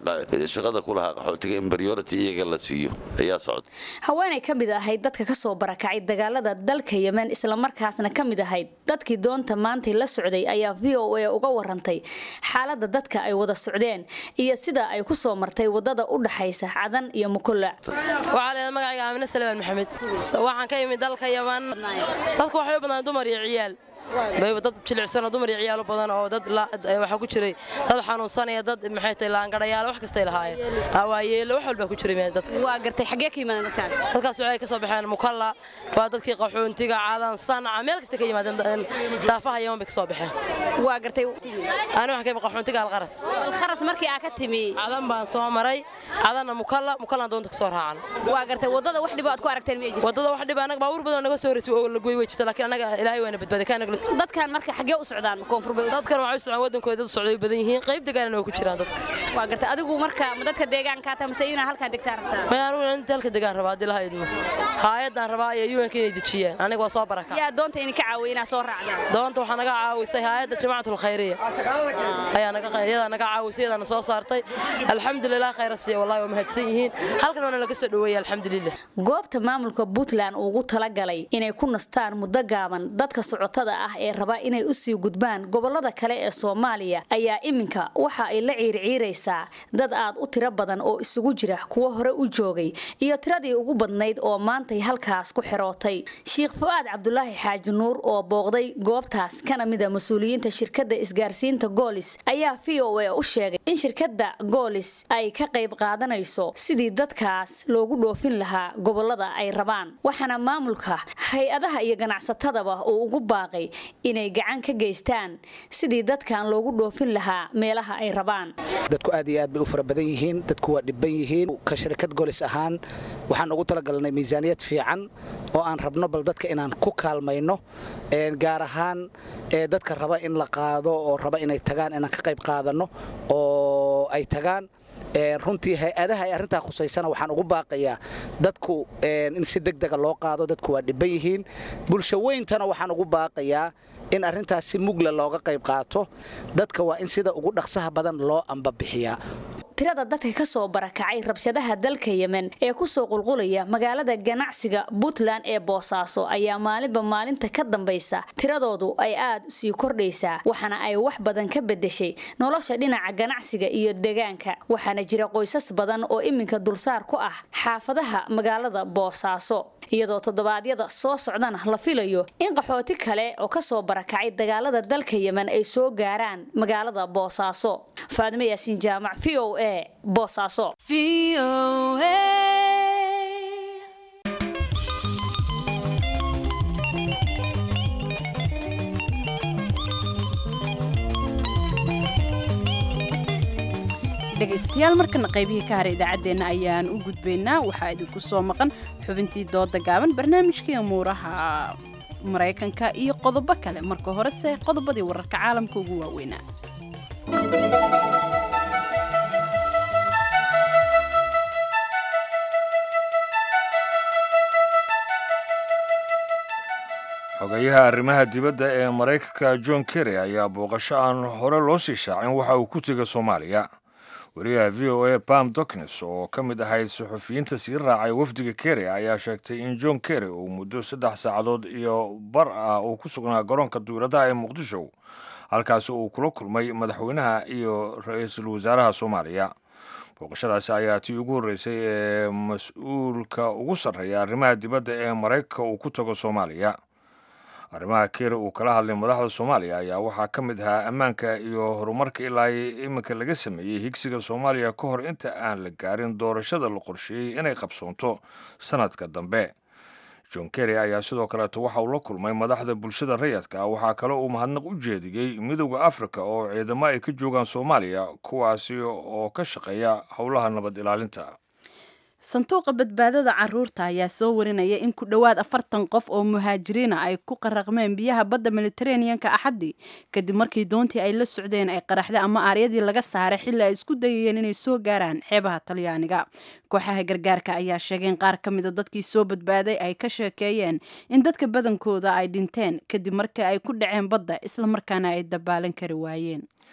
shaqada ku lahaa qaxootiga in priority iyaga la siiyo ayaa socda haweenay ka mid ahayd dadka ka soo barakacay dagaalada dalka yemen islamarkaasna ka mid ahayd dadkii doonta maantay la socday ayaa v o a uga warantay xaaladda dadka ay wada socdeen iyo sida ay ku soo martay wadada u dhaxaysa cadan iyo mukulac waxaa leedahay magacayga aamine salmaan maxamed waxaan ka imid dalka yaman dadku waxay u badnaan dumar iyo ciyaal bayba dad jilicsanoo dumar iyo ciyaalo badan oo dad waxaa ku jiray dad xanuunsanaya dad maxay tahay laangarayaal wax kastay lahaayeen waayeelo wax walbaa ku jiray dadka waa gartay xaggee ka yimaadeen dadkaas dadkaas waxay ka soo baxeen mukalla waa dadkii qaxoontiga cadan sanca meel kasta ka yimaadeen daafaha yaman bay ka soo baxeen waa gartay ani waxaan ka imid qaxoontiga alqaras alqaras markii aa ka timi cadan baan soo maray cadanna mukalla mukallaan doonta ka soo raacan waa gartay wadada wax dhibo aad ku aragteen ma jirto wadada wax dhibo anaga baabuur badan naga soo horeysay oo la gooy way jirta laakiin anaga ilaahay waana badbaaday kaanaga dadkan marka xaggee u socdaan koonfur bay dadkan waxay u socdaan wadankooda dad socday badan yihiin qayb degaanana waa ku jiraan dadka waa gartay adigu marka ma dadka deegaanka taa mise inaa halkaan degtaan rabtaa ma anigu inta halka degaan rabaa haddii laha idmo haayadaan rabaa iyo un inay dejiyaan aniga waa soo baraka yaa doonta idinka caawiya inaa soo raacdaan doonta waxaa naga caawisay haayadda jamaacatul khayriya ayaa naga iyadaa naga caawisay iyadaana soo saartay alxamdulilah khayra siiya wallahi waa mahadsan yihiin halkan waana laga soo dhoweeyay alxamdulilah goobta maamulka puntland ugu talagalay inay ku nastaan muddo gaaban dadka socotada ah ee raba inay usii gudbaan gobolada kale ee soomaaliya ayaa iminka waxa ay la ciirciiraysaa dad aad u tiro badan oo isugu jira kuwo hore u joogay iyo tiradii ugu badnayd oo maantay halkaas ku xirootay sheikh fu-aad cabdulaahi xaaji nuur oo booqday goobtaas kana mida mas-uuliyiinta shirkadda isgaarsiinta goolis ayaa v o a u sheegay in shirkadda goolis ay ka qayb qaadanayso sidii dadkaas loogu dhoofin lahaa gobolada ay rabaan waxaana maamulka hay-adaha iyo ganacsatadaba uu ugu baaqay inay gacan ka geystaan sidii dadkan loogu dhoofin lahaa meelaha ay rabaan dadku aad iyo aad bay u fara badan yihiin dadku waa dhibban yihiin ka shirkad golis ahaan waxaan ugu talagalnay miisaaniyad fiican oo aan rabno bal dadka inaan ku kaalmayno gaar ahaan dadka raba in la qaado oo raba inay tagaan inaan ka qayb qaadanno oo ay tagaan runtii hay-adaha ay arrintaa khusaysana waxaan ugu baaqayaa dadku in si degdega loo qaado dadku waa dhibban yihiin bulsho weyntana waxaan ugu baaqayaa in arrintaas si mugla looga qayb qaato dadka waa in sida ugu dhaqsaha badan loo ambabixiyaa tirada dadka ka soo barakacay rabshadaha dalka yemen ee kusoo qulqulaya magaalada ganacsiga puntland ee boosaaso ayaa maalinba maalinta ka dambaysa tiradoodu ay aad sii kordhaysaa waxaana ay wax badan ka bedeshay nolosha dhinaca ganacsiga iyo deegaanka waxaana jira qoysas badan oo iminka dulsaar ku ah xaafadaha magaalada boosaaso iyadoo toddobaadyada soo socdana la filayo in qaxooti kale oo kasoo barakacay dagaalada dalka yemen ay soo gaaraan magaalada boosaaso faadimo yaasiin jaamac v o a boosaaso dhegaystayaal markana qaybihii ka haray idaacaddeenna ayaan u gudbaynaa waxaa idinku soo maqan xubintii dooda gaaban barnaamijkii amuuraha maraykanka iyo qodobo kale marka horese qodobadii wararka caalamka ugu waaweynaa xogayaha arrimaha dibadda ee maraykanka john kerry ayaa booqasho aan hore loo sii shaacin waxa uu ku tegay soomaaliya wariyaha v o a bam doknes oo ka mid ahayd suxufiyiinta sii raacay wafdiga kerry ayaa sheegtay in john kerry uu muddo saddex saacadood iyo bar ah uu ku sugnaa garoonka duuradaha ee muqdisho halkaasi uu kula kulmay madaxweynaha iyo ra-iisul wasaaraha soomaaliya booqashadaasi ayaa tii ugu horreysay ee mas-uulka ugu sarreeya arrimaha dibadda ee maraykanka uu ku tago soomaaliya arrimaha keri uu kala hadlay madaxda soomaaliya ayaa waxaa ka mid ahaa ammaanka iyo horumarka ilaa iminka laga sameeyey higsiga soomaaliya ka hor inta aan la gaarin doorashada la qorsheeyey inay qabsoonto sanadka dambe john kerry ayaa sidoo kaleeto waxa uu la kulmay madaxda bulshada rayadka ah waxaa kale uu mahadnaq u jeediyey midowda afrika oo ciidamo ay ka joogaan soomaaliya kuwaasi oo ka shaqeeya howlaha nabad ilaalinta sanduuqa badbaadada caruurta ayaa soo warinaya in ku dhowaad afartan qof oo muhaajiriina ay ku qaraqmeen biyaha badda mediteraneanka axaddii kadib markii doontii ay la socdeen ay qaraxda ama aaryadii laga saaray xilli ay isku dayayeen inay soo gaaraan xeebaha talyaaniga kooxaha gargaarka ayaa sheegay in qaar ka mida dadkii soo badbaaday ay ka sheekeeyeen in dadka badankooda ay dhinteen kadib markii ay ku dhaceen badda islamarkaana ay dabaalan kari waayeen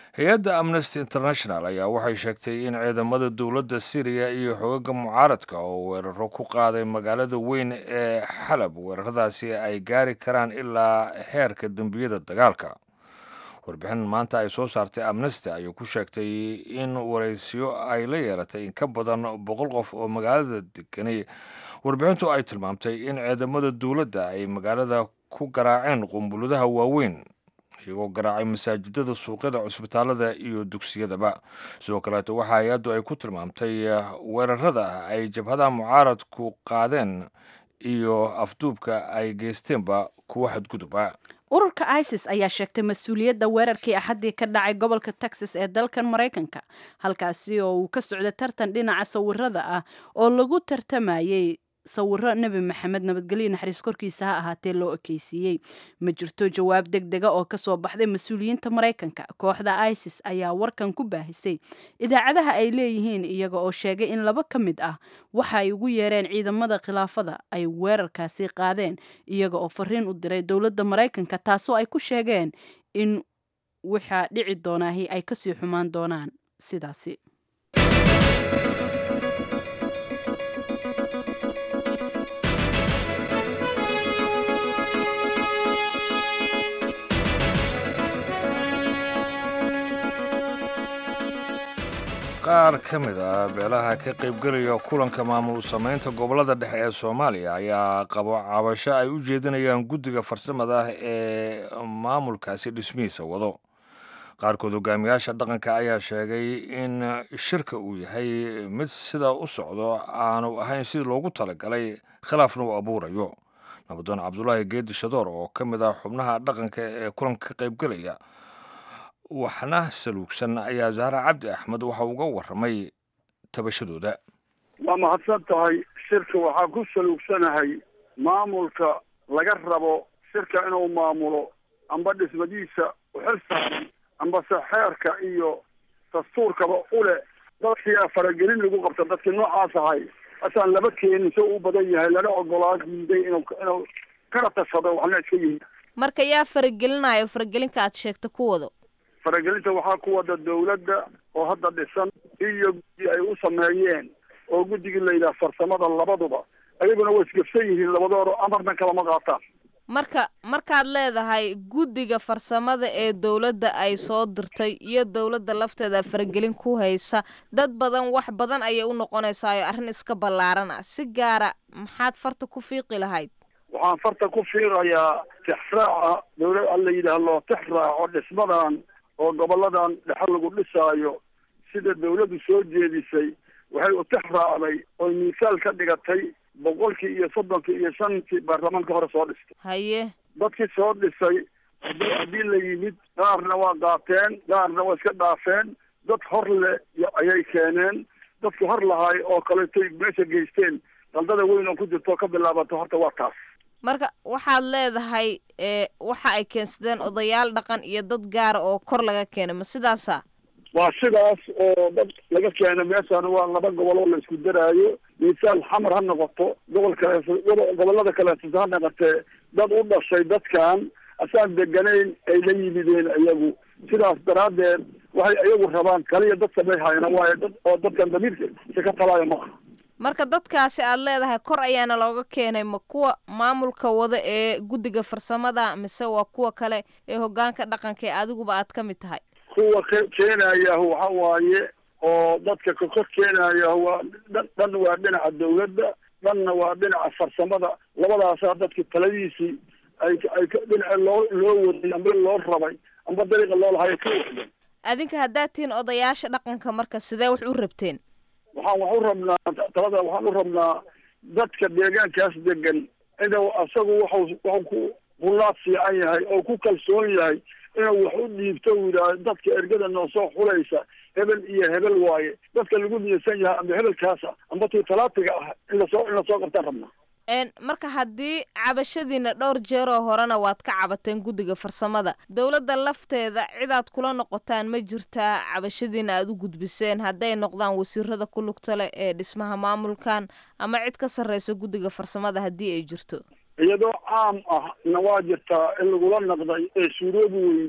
hay-adda amnesty international ayaa waxay sheegtay in ciidamada dowladda syriya iyo xogaga mucaaradka oo weeraro ku qaaday magaalada weyn ee xalab weeraradaasi ay gaari karaan ilaa heerka dembiyada dagaalka warbixin maanta ay soo saartay amnesty ayuu ku sheegtay in waraysiyo ay la yeelatay in ka badan boqol qof oo magaalada deganay warbixintu ay tilmaamtay in ciidamada dowladda ay magaalada ku garaaceen qumbuladaha waaweyn iyagoo garaacay masaajidada suuqyada cusbitaalada iyo dugsiyadaba sidoo kaleeto waxa hay-addu ay ku tilmaamtay weerarada ay jabhadaha mucaaradku qaadeen iyo afduubka ay geysteenba kuwa xadguduba ururka isis ayaa sheegtay mas-uuliyadda weerarkii axaddii ka dhacay gobolka texas ee dalkan maraykanka halkaasi oo uu ka socda tartan dhinaca sawirada ah oo lagu tartamayey sawiro nebi maxamed nabadgelyo naxariis korkiisa ha ahaatee loo ekeysiiyey ma jirto jawaab deg dega oo kasoo baxday mas-uuliyiinta maraykanka kooxda isis ayaa warkan ku baahisay idaacadaha ay leeyihiin iyaga oo sheegay in laba ka mid ah waxa ay ugu yeereen ciidamada khilaafada ay weerarkaasi qaadeen iyaga oo fariin u diray dowladda maraykanka taasoo ay ku sheegeen in waxaa dhici doonaahi ay kasii xumaan doonaan sidaasi qaar ka mid ah beelaha ka qaybgelaya kulanka maamul samaynta gobolada dhexe ee soomaaliya ayaa qabo cabasho ay u jeedinayaan guddiga farsamada ah ee maamulkaasi dhismihiisa wado qaarkood hogaamiyaasha dhaqanka ayaa sheegay in shirka uu yahay mid sida u socdo aanu ahayn sidii loogu talagalay khilaafna uu abuurayo nabadoon cabdulaahi geedi shadoor oo ka mid ah xubnaha dhaqanka ee kulanka ka qaybgelaya waxna saluugsan ayaa zahra cabdi axmed waxa uga warramay tabashadooda waa mahadsan tahay shirka waxaa ku saluugsanahay maamulka laga rabo shirka inuu maamulo amba dhismadiisa uxil saaran ambase xeerka iyo dastuurkaba ule dadkii faragelin lagu qabta dadkii noocaas ahay asaan laba keenin so u badan yahay lana ogolaa diiday inuu inuu kana tashado waxna iska yihi marka yaa faragelinayo faragelinka aad sheegta ku wado faragelinta waxaa ku wada dawladda oo hadda dhisan iyo guddi ay u sameeyeen oo guddigii la yidhaha farsamada labaduba ayaguna way isgabsan yihiin labadooda amarna kalama qaataan marka markaad leedahay guddiga farsamada ee dowladda ay soo dirtay iyo dowladda lafteeda faragelin ku haysa dad badan wax badan ayay u noqonaysaayo arrin iska ballaaran ah si gaara maxaad farta ku fiiqi lahayd waxaan farta ku fiiqayaa tixraaca dawlad la yidhaah loo tixraaco dhismadan oo goboladan dhexe lagu dhisaayo sida dawladdu soo jeedisay waxay u tix raacday oy miisaal ka dhigatay boqolkii iyo soddonkii iyo shantii baarlamaanka hore soo dhistay haye dadkii soo dhisay haddii haddii la yimid qaarna waa qaateen qaarna waa iska dhaafeen dad hor le ayay keeneen dadki hor lahaay oo kaleetoy meesha geysteen qaldada weyn oo ku jirto ka bilaabato horta waa taas marka waxaad leedahay waxa ay keensadeen odayaal dhaqan iyo dad gaara oo kor laga keenay ma sidaasa waa sidaas oo dad laga keena meeshaan waa laba gobol oo la isku daraayo miisaal xamar ha noqoto gobol kale gobolada kaleeto ha noqotee dad u dhashay dadkan asaan deganayn ay la yimideen iyagu sidaas daraaddeed waxay iyagu rabaan kaliya dad samayhayana waayo dad oo dadkan damiirka si ka talaayo maaha marka dadkaasi aad leedahay kor ayaana looga keenay ma kuwa maamulka wada ee guddiga farsamada mise waa kuwa kale ee hogaanka dhaqanka ee adiguba aad ka mid tahay kuwa k keenayaah waxa waaye oo dadka ka kor keenaya waa dhan waa dhinaca dawladda dhanna waa dhinaca farsamada labadaasaa dadki taladiisii ay ay dhinaca loo loo waday amba loo rabay amba dariiqa loo lahayo ka wada adinka haddaad tihiin odayaasha dhaqanka marka sidee wax u rabteen waxaan wax u rabnaa talada waxaan u rabnaa dadka deegaankaas degan inuu asagu waxu waxu ku hulaad fiican yahay oo ku kalsoon yahay inuu wax u dhiibto u yidhaah dadka ergada noo soo xulaysa hebel iyo hebel waaye dadka lagu niyadsan yahay amba hebelkaasa amba tii talaatiga ah in lasoo in lasoo qabtaan rabnaa marka haddii cabashadiina dhowr jeeroo horena waad ka cabateen guddiga farsamada dowladda lafteeda cidaad kula noqotaan ma jirtaa cabashadiina aad u gudbiseen hadday noqdaan wasiirada ku lugta leh ee dhismaha maamulkan ama cid ka sarreysa guddiga farsamada haddii ay jirto iyadoo caam ah na waa jirtaa in lagula naqday ee suuroobi weyday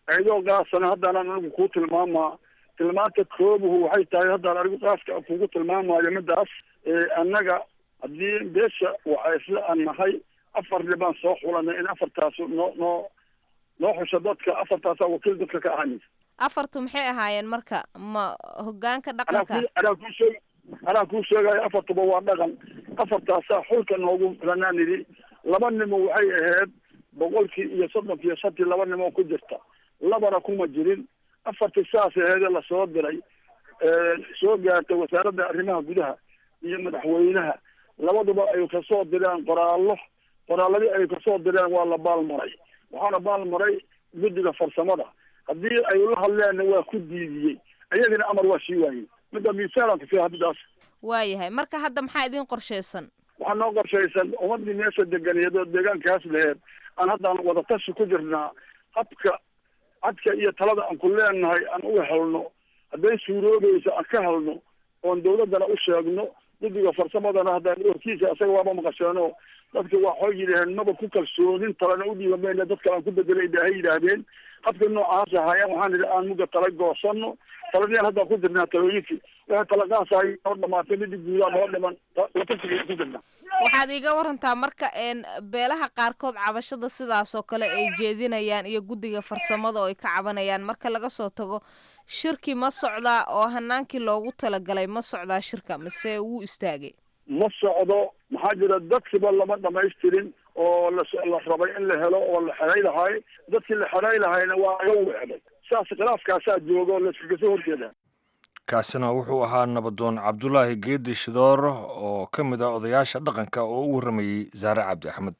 iyadoo qaasana haddaanan anigu kuu tilmaamaa tilmaanta koobuhu waxay tahay haddaan anigu qaaska kugu tilmaamayo midaas annaga haddii beesha waxa isla aan nahay afar dhibaan soo xulanay in afartaas noo noo noo xusho dadka afartaasaa wakiil dadka ka ahanaysa afartu maxay ahaayeen marka ma hogaanka anaa dhaqanka ku anaa kuu sheeg anaa kuu sheegayo afartuba waa dhaqan afartaasaa xulka noogu filanaan idhi laba nimo waxay ahayd boqolkii iyo soddonkii iyo shantii laba nimo ku jirta labana kuma jirin afartii saas aheedee lasoo diray soo gaartay wasaaradda arrimaha gudaha iyo madaxweynaha labaduba ay kasoo direen qoraallo qoraaladii ay kasoo direen waa la baalmaray waxaana baalmaray guddiga farsamada haddii ay la hadleenna waa ku diidiyey ayagina amar waa sii waayey midda miisaanan kufiya midaas waayahay marka hadda maxaa idin qorshaysan waxaa noo qorshaysan ummadii meesha deganeed oo deegaankaas laheed aan haddaan wadatashi ku jirnaa habka cadka iyo talada aan ku leenahay aan uga helno hadday suuroobayso aan ka helno oon dawladdana u sheegno guddiga farsamadana haddaan warkiisa isaga waaba maqasheeno dadka waxay yidhaaheen maba ku kalsoonin talana u dhiiba mayna dadka aan ku bedelay ilaahay yidhaahdeen habka noocaas ahaayeen waxaan idhi aan mugga tala goosano taladiyaan haddaan ku jirnaa talooyinkii waxay talaqaasahay noo dhamaatay midii guudaa noo dhiman watasiga ku jirnaa waxaad iiga warantaa marka een beelaha qaarkood cabashada sidaas oo kale ay jeedinayaan iyo guddiga farsamada oo ay ka cabanayaan marka laga soo tago shirki ma socdaa oo hanaankii loogu talagalay ma socdaa shirka mise wuu istaagay ma socdo maxaa jira dadkiba lama dhamaystirin oo la la rabay in la helo oo la xeray lahay dadkii la xeray lahayna waa laga weecday saas khilaafkaasaa jooga oo layskaga soo horjeedaa kaasina wuxuu ahaa nabadoon cabdulaahi geedi shidoor oo ka mid ah odayaasha dhaqanka oo u warramayey saare cabdi axmed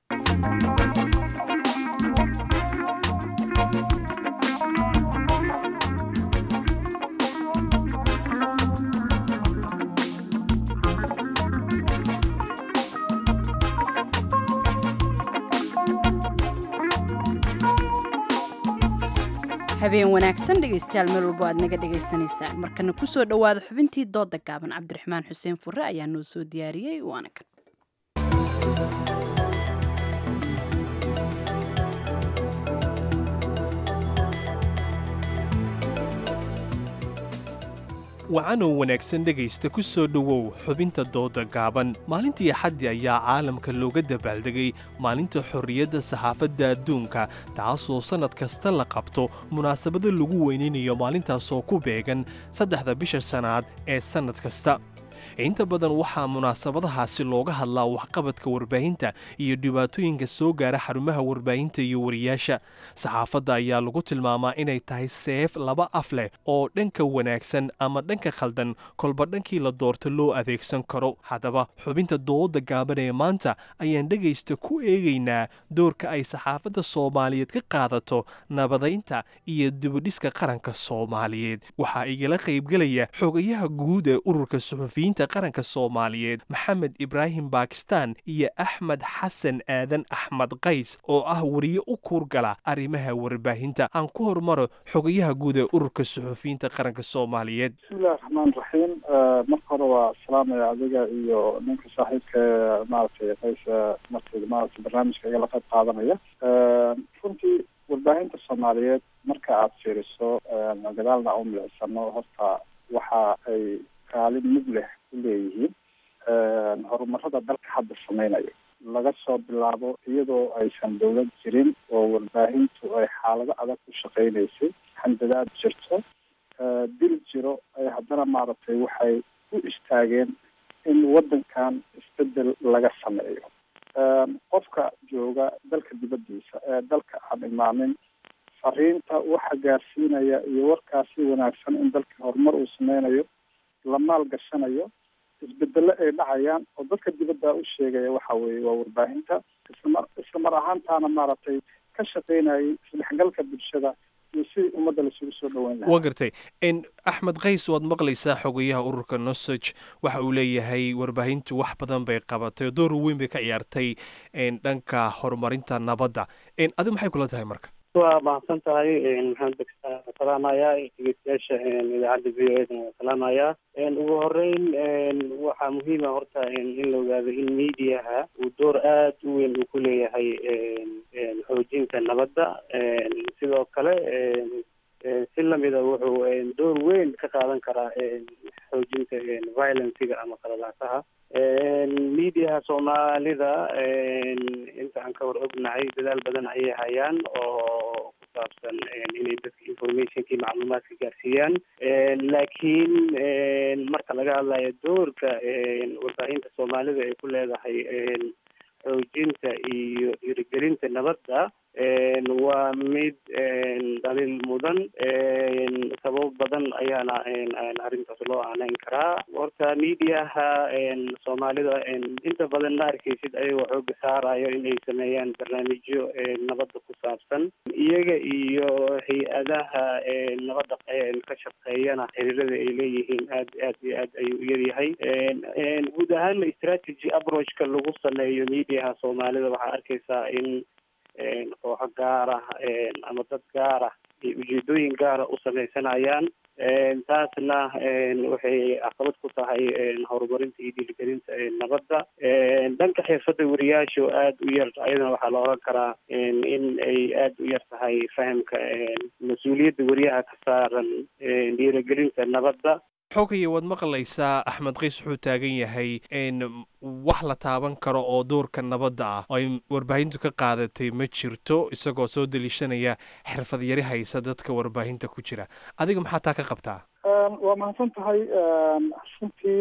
habeen wanaagsan dhegaystayaal meel walbo aad naga dhagaysanaysaan markana kusoo dhowaada xubintii dooda gaaban cabdiraxmaan xuseen fure ayaa noo soo diyaariyey waana kan wacanow wanaagsan dhegaysta ku soo dhowow xubinta dooda gaaban maalintii axaddi ayaa caalamka looga dabaaldegay maalinta xorriyadda saxaafadda adduunka taasoo sannad kasta la qabto munaasabado lagu weynaynayo maalintaasoo ku beegan saddexda bisha sannaad ee sannad kasta inta badan waxaa munaasabadahaasi looga hadlaa waxqabadka warbaahinta iyo dhibaatooyinka soo gaara xarumaha warbaahinta iyo wariyaasha saxaafadda ayaa lagu tilmaamaa inay tahay seef laba af leh oo dhanka wanaagsan ama dhanka khaldan kolba dhankii la doorto loo adeegsan karo haddaba xubinta dooda gaaban ee maanta ayaan dhegaysta ku eegaynaa doorka ay saxaafadda soomaaliyeed ka qaadato nabadaynta iyo dibudhiska qaranka soomaaliyeed waxaa igala qaybgelaya xogayaha guud ee ururka suxufiyiinta qaranka soomaaliyeed maxamed ibraahim baakistaan iyo axmed xasan aadan axmed qays oo ah wariye u kuurgala arrimaha warbaahinta aan ku hormaro xogayaha guud ee ururka suxufiyiinta qaranka soomaaliyeed bismillahi raxmaan raxiim marka hore waa salaamaya adiga iyo ninka saaxiibka ee maaragtay qays markay maaragtay barnaamijka igala qayb qaadanaya runtii warbaahinta soomaaliyeed marka aada fiiriso gadaalna u milicsano horta waxa ay kaalin mid leh ku leeyihiin horumarada dalka hadda sameynayo laga soo bilaabo iyadoo aysan dowlad jirin oo warbaahintu ay xaalado adag ku shaqeynaysay handadaad jirto dil jiro ay haddana maaragtay waxay u istaageen in waddankan isbedel laga sameeyo qofka jooga dalka dibaddiisa ee dalka aan imaanin fariinta waxa gaarsiinaya iyo warkaasi wanaagsan in dalka horumar uu sameynayo la maal gashanayo isbedelo ay dhacayaan oo dadka dibadda u sheegaya waxa weeye waa warbaahinta islamar isla mar ahaantaana maaragtay ka shaqeynayay isdhexgalka bulshada iyo sidii ummadda lasugu soo dhaweyn lahaa waa gartay n axmed qays waad maqlaysaa xogayaha ururka nosage waxa uu leeyahay warbaahintu wax badan bay qabatay oo door weyn bay ka ciyaartay dhanka horumarinta nabadda adigu maxay kula tahay marka waa mahadsan tahay maxamed bakistaan waan salaamayaa dhegeystayaasha idaacadda v o edan waan salaamayaa ugu horeyn waxaa muhiima horta in la ogaado in mediaha uu door aad u weyn uu ku leeyahay xoojinta nabadda sidoo kale si lamida wuxuu door weyn ka qaadan karaa xoojinta violenciga ama qalalaasaha mediaha soomaalida inta aan ka hor ognahay dadaal badan ayay hayaan oo ku saabsan inay dadka informationkii macluumaadka gaarsiiyaan laakiin marka laga hadlayo doorka warbaahinta soomaalida ay ku leedahay xoojinta iyo dhiirigelinta nabadda waa mid dhaliil mudan sababo badan ayaana arrintaas loo aaneyn karaa horta mediaha soomaalida inta badan ma arkeysid ayagoo xooga saarayo inay sameeyaan barnaamijyo nabadda ku saabsan iyaga iyo hay-adaha nabadda ka shaqeeyana xiriirada ay leeyihiin aad aad iyo aad ayuu u yaryahay guud ahaana strategy approachka lagu sameeyo mediaha soomaalida waxaa arkeysaa in kooxo gaar ah ama dad gaar ah ay ujeedooyin gaara u sameysanayaan taasna waxay caqabad ku tahay horumarinta iyo dhiirigelinta nabadda dhanka xirfadda wariyaasha oo aada u yar ayadana waxaa la oran karaa in ay aada u yar tahay fahamka mas-uuliyadda wariyaha ka saaran dhiirigelinta nabadda xogaya waad maqlaysaa axmed qays wuxuu taagan yahay wax la taaban karo oo doorka nabadda ah oo ay warbaahintu ka qaadatay ma jirto isagoo soo daliishanaya xirfad yari haysa dadka warbaahinta ku jira adiga maxaa taa ka qabtaa waa mahadsan tahay runtii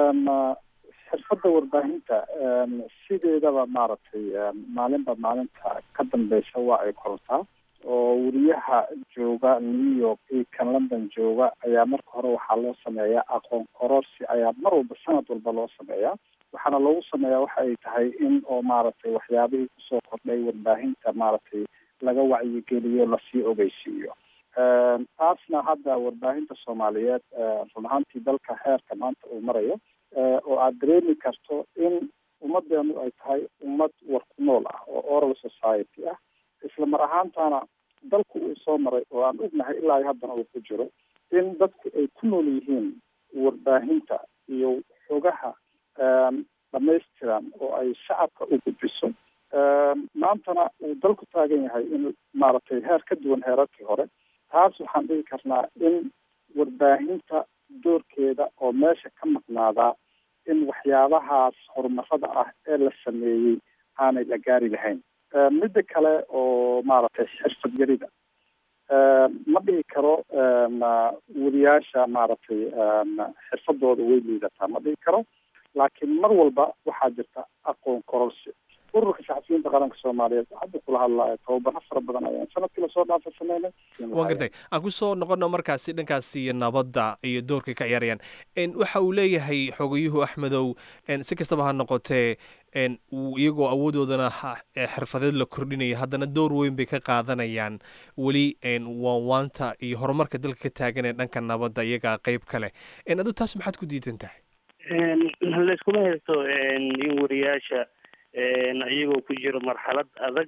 xirfadda warbaahinta sideedaba maaragtay maalinba maalinta ka dambeysa waa ay korataa oo weriyaha jooga new york iyo kan london jooga ayaa marka hore waxaa loo sameeyaa aqoon kororsi ayaa mar walba sanad walba loo sameeyaa waxaana loogu sameeyaa waxa ay tahay in oo maaragtay waxyaabihii kusoo kordhay warbaahinta maaragtay laga wacyigeliyo lasii ogeysiiyo taasna hadda warbaahinta soomaaliyeed run ahaantii dalka heerka maanta uu marayo oo aada dareemi karto in ummadeenu ay tahay ummad war ku nool ah oo oral society ah isla mar ahaantana dalku uu soo maray oo aan ognahay ilaa iyo haddana uu ku jiro in dadku ay ku nool yihiin warbaahinta iyo xogaha dhamaystiran oo ay shacabka u gudbiso maantana uu dalku taagan yahay in maaragtay heer ka duwan heerarkii hore taas waxaan dhihi karnaa in warbaahinta doorkeeda oo meesha ka maqnaadaa in waxyaabahaas horumarada ah ee la sameeyey aanay la gaari lahayn midda kale oo maaragtay xirfad yarida ma dhihi karo weriyaasha maaragtay xirfadooda way liidataa ma dhihi karo laakiin mar walba waxaa jirta aqoon kororsi ururka saxafiyiinta qaranka soomaaliyeed hadda kula hadlaayo tababaro fara badan ayaan sanadkii lasoo dhaafa sameynay waan gartay aan ku soo noqono markaasi dhankaasi iyo nabadda iyo doorkay ka ciyaarayaan waxa uu leeyahay xogayuhu axmedow si kastaba ha noqotee iyagoo awoodoodana xirfadeed la kordhinaya haddana door weyn bay ka qaadanayaan weli waanwaanta iyo horumarka dalka ka taagan ee dhanka nabadda iyagaa qeyb kale adu taas maxaad ku diidan tahay layskuma haysto in wariyaasha iyagoo ku jiro marxalad adag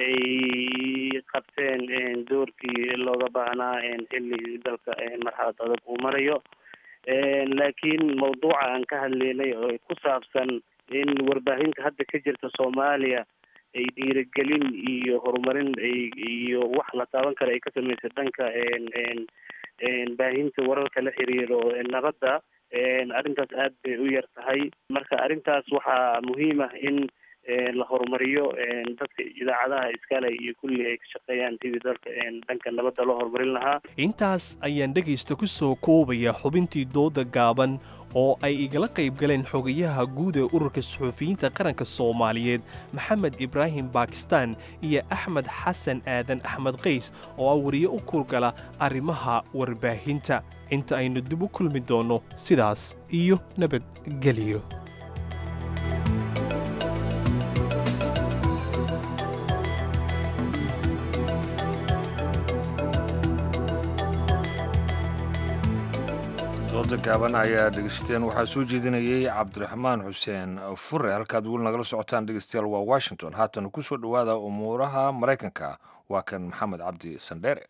ay qabteen doorkii looga baahnaa xilli dalka marxalad adag uu marayo laakiin mawduuca aan ka hadlaynay oo ku saabsan in warbaahinta hadda ka jirta soomaaliya ay dhiirigelin iyo horumarin iyo wax la taaban kara ay ka samaysa dhanka baahinta wararka la xiriiro nabadda arrintaas aad bay u yar tahay marka arrintaas waxaa muhiim ah in la horumariyo dadka idaacadaha iskale iyo kulli ay ka shaqeeyaan sidii dalka dhanka nabadda loo horumarin lahaa intaas ayaan dhegaysta ku soo koobaya xubintii dooda gaaban oo ay igala qayb galeen xogayaha guud ee ururka suxuufiyiinta qaranka soomaaliyeed maxamed ibraahim bakistan iyo axmed xasan aadan axmed qays oo ah wariye u kurgala arrimaha warbaahinta inta aynu dib u kulmi doonno sidaas iyo nabadgelyo dooda gaaban ayaa dhegeysteen waxaa soo jeedinayay cabdiraxmaan xuseen fure halkaad weli nagala socotaan dhegeystayaal waa washington haatan ku soo dhowaada umuuraha maraykanka waa kan maxamed cabdi sandheere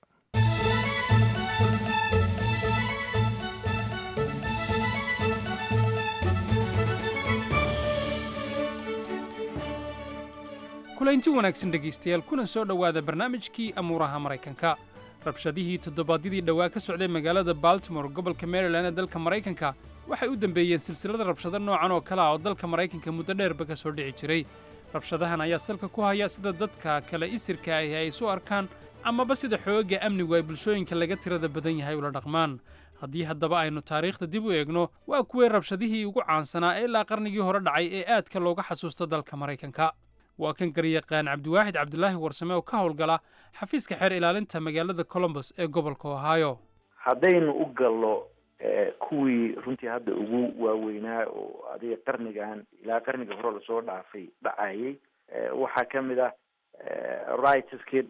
kulaynti wanaagsan dhegaystayaal kuna soo dhowaada barnaamijkii amuuraha maraykanka rabshadihii toddobaadyadii dhowaa ka socday magaalada baltimore gobolka maryland ee dalka maraykanka waxay u dambeeyeen silsilada rabshado noocan oo kale ah oo dalka maraykanka muddo dheerba ka soo dhici jiray rabshadahan ayaa salka ku haya sida dadka kale isirka ahi ay isu arkaan amaba sida xoogga amnigu ay bulshooyinka laga tirada badan yahay ula dhaqmaan haddii haddaba aynu taariikhda dib u eegno waa kuway rabshadihii ugu caansanaa ee ilaa qarnigii hore dhacay ee aadka looga xasuusto dalka maraykanka waa kan garyaqaan cabdiwaaxid cabdulaahi warsame oo ka howlgala xafiiska xeer ilaalinta magaalada colombos ee gobolka ohio haddaynu u gallo kuwii runtii hadda ugu waaweynaa oo adiga qarnigan ilaa qarniga hore lasoo dhaafay dhacayay waxaa ka mid ah rightskii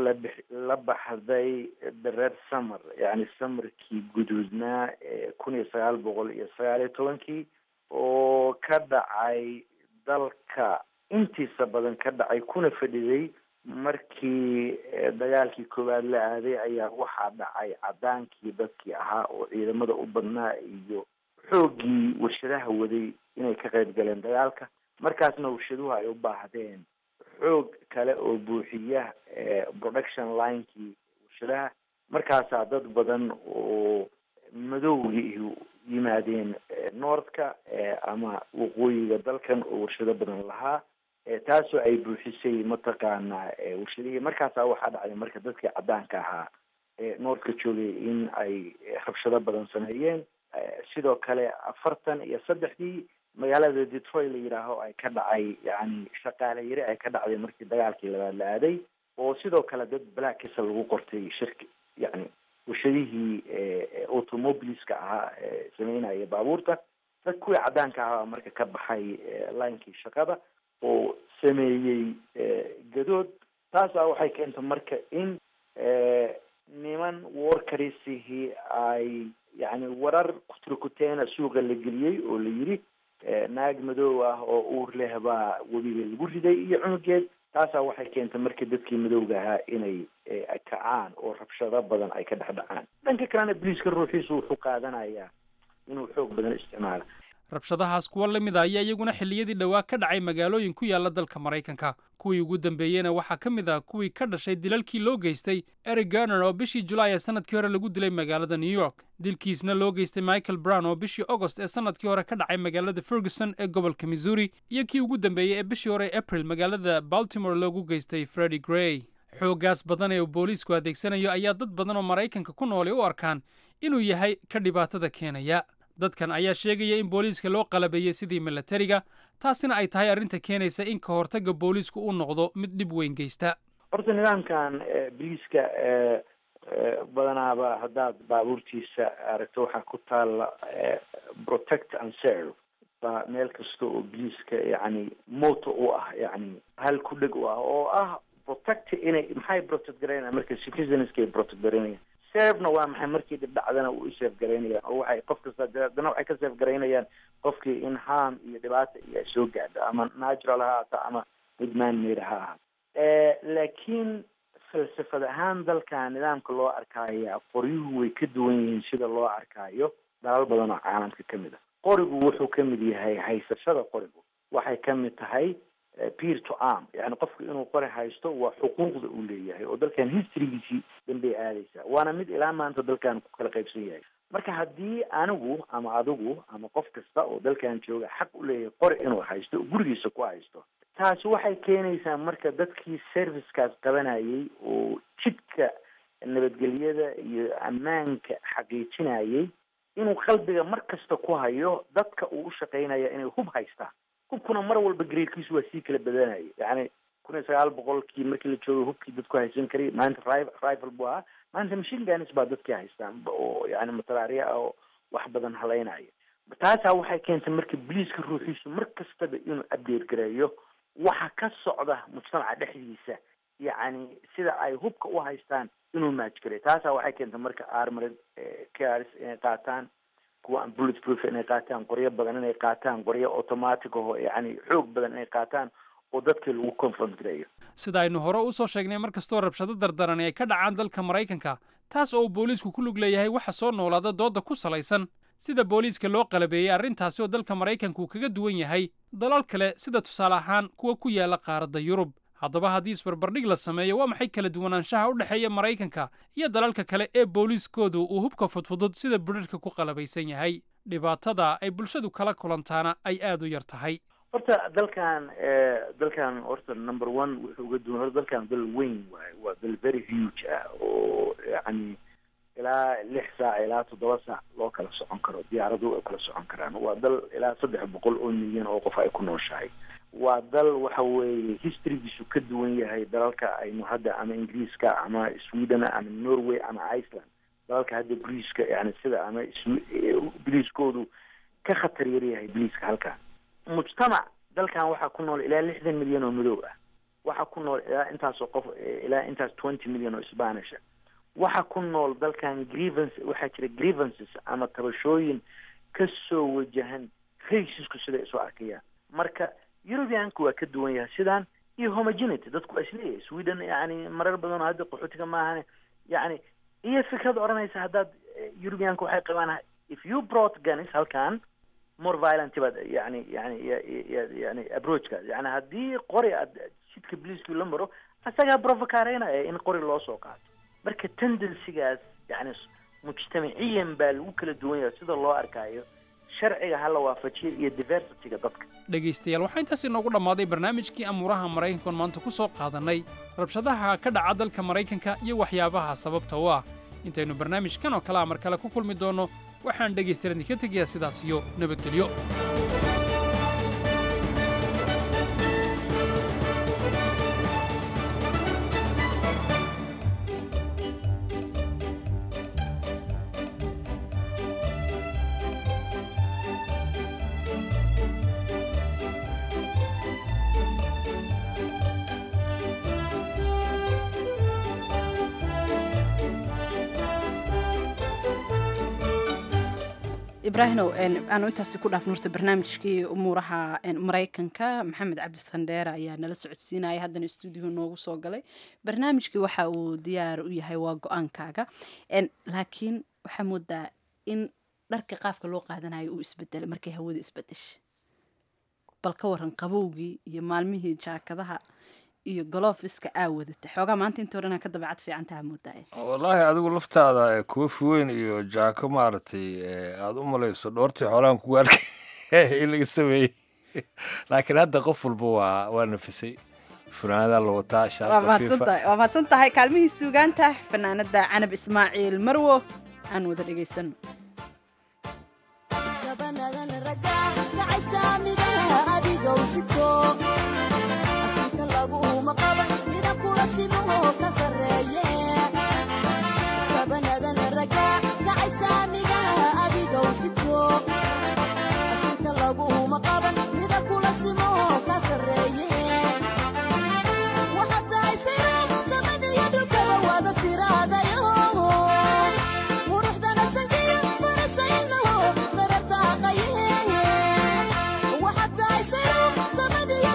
la baxday the red summer yani samarkii guduudnaa kun iyo sagaal boqol iyo sagaal iyo tobankii oo ka dhacay dalka intiisa badan ka dhacay kuna fadhiday markii dagaalkii koowaad la aaday ayaa waxaa dhacay cadaankii dadkii ahaa oo ciidamada u badnaa iyo xooggii warshadaha waday inay ka qayb galeen dagaalka markaasna warshaduhu ay u baahdeen xoog kale oo buuxiya production linekii warshadaha markaasaa dad badan oo madowgii yimaadeen northka ama waqooyiga dalkan oo warshado badan lahaa taasoo ay buuxisay mataqaanaa warshadihii markaasaa waxaa dhacday marka dadkii caddaanka ahaa ee noortka joogay in ay rabshado badan sameeyeen sidoo kale afartan iyo saddexdii magaalada detroit la yidhaaho ay ka dhacay yani shaqaale yari ay ka dhacday markii dagaalkii labaad la aaday oo sidoo kale dad blackisa lagu qortay shirki yani warshadihii automobiliska ahaa sameynaya baabuurta dad kuwii caddaanka ahaa marka ka baxay linekii shaqada oo sameeyey gadood taasaa waxay keentay marka in niman workarisihii ay yani warar kuturkuteena suuqa la geliyey oo la yidhi naag madow ah oo uur leh baa webiga lagu riday iyo cunugeed taasaa waxay keentay marka dadkii madowga ahaa inay kacaan oo rabshado badan ay ka dhex dhacaan dhanka kalena boliiska ruuxiisu wuxuu qaadanayaa inuu xoog badan isticmaala rabshadahaas kuwa la mid a ayaa iyaguna xilliyadii dhowaa ka dhacay magaalooyin ku yaala dalka maraykanka kuwii ugu dambeeyeyna waxaa ka mid ah kuwii ka dhashay dilalkii loo geystay eric garner oo bishii julaay ee sanadkii hore lagu dilay magaalada new york dilkiisna loo geystay michael brown oo bishii agost ee sanadkii hore ka dhacay magaalada ferguson ee gobolka missouri iyo kii ugu dambeeyey ee bishii hore april magaalada baltimore loogu geystay freddy gray xooggaas badan ee uu booliisku adeegsanayo ayaa dad badan oo maraykanka ku noolay u arkaan inuu yahay ka dhibaatada keenaya dadkan ayaa sheegaya in booliiska loo qalabeeyey sidii milatariga taasina ay tahay arrinta keenaysa in ka hortagga booliisku uu noqdo mid dhib weyn geysta horta nidaamkan boliiska badanaaba haddaad baabuurtiisa aragto waxaa ku taalla protect and serve baa meel kasta oo boliiska yani moto u ah yani hal ku dheg u ah oo ah protect inay maxay protect garaynaya marka citizenska ay protect garaynayaan servena waa maxay markii dhib dhacdana u serve garaynayaan oo waxay qof kasta haddana waxay ka serve garaynayaan qofkii in harm iyo dhibaata iyo ay soo gaadho ama natural ha ahaato ama mid man-made ha ahaato laakiin falsafad ahaan dalka nidaamka loo arkaya qoryuhu way ka duwan yihiin sida loo arkaayo dalal badan oo caalamka ka mid ah qorigu wuxuu ka mid yahay haysashada qorigu waxay ka mid tahay peer to arm yani qofku inuu qori haysto waa xuquuqda uu leeyahay oo dalkan historygiisii dambey aadaysaa waana mid ilaa maanta dalkan ku kala qaybsan yahay marka haddii anigu ama adigu ama qof kasta oo dalkan jooga xaq u leeyahay qori inuu haysto oo gurigiisa ku haysto taasi waxay keenaysaa marka dadkii servicekaas qabanayay oo jidka nabadgelyada iyo ammaanka xaqiijinayay inuu qalbiga mar kasta ku hayo dadka uu u shaqaynaya inay hub haystaan hubkuna mar walba gareerkiisu waa sii kala badanaya yani kun iyo sagaal boqolkii markii la joogay hubkii dadku haysan karay maanta rifle buu ahaa maanta machine guns baa dadkii haystaan oo yani matalaariya ah oo wax badan halaynaya taasaa waxay keentay marka boliiska ruuxiisu mar kastaba inuu update gareeyo waxa ka socda mujtamaca dhexdiisa yacni sida ay hubka u haystaan inuu maajgaray taasaa waxay keentay marka armored cars inay qaataan kuwa aan bullet proof inay qaataan qoryo badan inay qaataan qoryo automatic aho yani xoog badan inay qaataan oo dadkii lagu confront gareeyo sida aynu hore usoo sheegnay mar kastoo rabshado dardarani ay ka dhacaan dalka maraykanka taas oo uu booliisku ku lug leeyahay waxa soo noolaada doodda ku salaysan sida booliiska loo qalabeeyey arrintaasi oo dalka maraykanku kaga duwan yahay dalal kale sida tusaale ahaan kuwa ku yaala qaaradda yurub haddaba haddii isbarbardhig la sameeyo waa maxay kala duwanaanshaha u dhexeeya maraykanka iyo dalalka kale ee booliiskoodu uu hubka fudfudud sida budharhka ku qalabaysan yahay dhibaatada ay bulshadu kala kulantaana ay aad u yar tahay horta dalkan dalkan horta number one wuxuu uga duwan horta dalkan dal weyn waaye waa dal very huge ah oo yani ilaa lix saac ilaa toddoba saac loo kala socon karo diyaaradu ay kala socon karaan waa dal ilaa saddex boqol oo milyan oo qof ay ku nooshahay waa dal waxa weeye historygiisu ka duwan yahay dalalka aynu hadda ama ingiriiska ama sweden ama norway ama iceland dalalka hadda boliiska yani sida ama boliiskoodu ka khatar yar yahay boliiska halkan mujtamac dalkan waxaa ku nool ilaa lixdan milyan oo madow ah waxaa ku nool ilaa intaasoo qof ilaa intaas twenty milyan oo spanish ah waxaa ku nool dalkan grievance waxaa jira grievances ama tabashooyin kasoo wajahan racisku siday isu arkayaan marka europeanku waa ka duwan yahay sidaan iyo homogenity dadku waa isleeyahay sweden yani marar badan oo hadda qaxootiga maahane yani iyo fikrad odhanaysa haddaad europeanku waxay qabaan if you brought guns halkan more violent baad yani yani yani approachkaas yani haddii qori aad jidka bliiskii la maro asagaa provocareynaya in qori loo soo qaato marka tendencygaas yani mujtamaciyan baa lagu kala duwan yahay sida loo arkaayo sharciga ha la waafajiyo iyo diversityga dadka dhegaystayaal waxaa intaas inoogu dhammaaday barnaamijkii amuuraha maraykankoon maanta ku soo qaadannay rabshadaha ka dhaca dalka maraykanka iyo waxyaabaha sababta u ah intaynu barnaamijkan oo kale a mar kale ku kulmi doonno waxaan dhegaystayaal idinka tegayaa sidaas iyo nabadgelyo ibraahimow aanu intaasi ku dhaafno horta barnaamijkii umuuraha maraykanka maxamed cabdi sandheere ayaa nala socodsiinaya haddana stuudiyo noogu soo galay barnaamijkii waxa uu diyaar u yahay waa go-aankaaga laakiin waxaa moodaa in dharka qaabka loo qaadanayo uu isbedelay markay hawada isbedeshay bal ka waran qabowgii iyo maalmihii jaakadaha iyo golofiska aa wadata xoogaa maanta inta horena ka dabeecad fiican taha moodaaya wallaahi adigu laftaada kuwafi weyn iyo jaako maaragtay aada u malayso dhoortii xoolahan kugu arkay in laga sameeyey laakiin hadda qof walba waa waa nafisay funaanada la wataa waa shaarta mahadsantahay waa mahadsan tahay kaalmihii suugaanta fanaanada canab ismaaciil marwo aan wada dhegaysano Waxaad tahay sayro samadiyo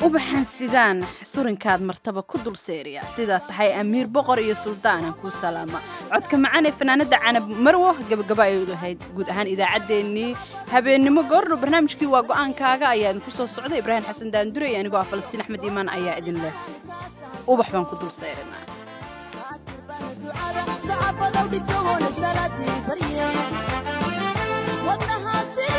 ubaxan sidaan surinkaad martaba ku dul seeriya sidaa tahay amiir boqor iyo suldaanan kuu salaama codka macaan ee fanaanada canab marwo gabagaba ay ahayd guud ahaan idaacaddeenii habeennimo goordhow barnaamijkii waa go-aankaaga ayaa idinku soo socda ibraahim xasan daandure iyo anigoo ah falastiin axmed iimaan ayaa idin leh ubax baan ku dul seerinaa wadnahaasi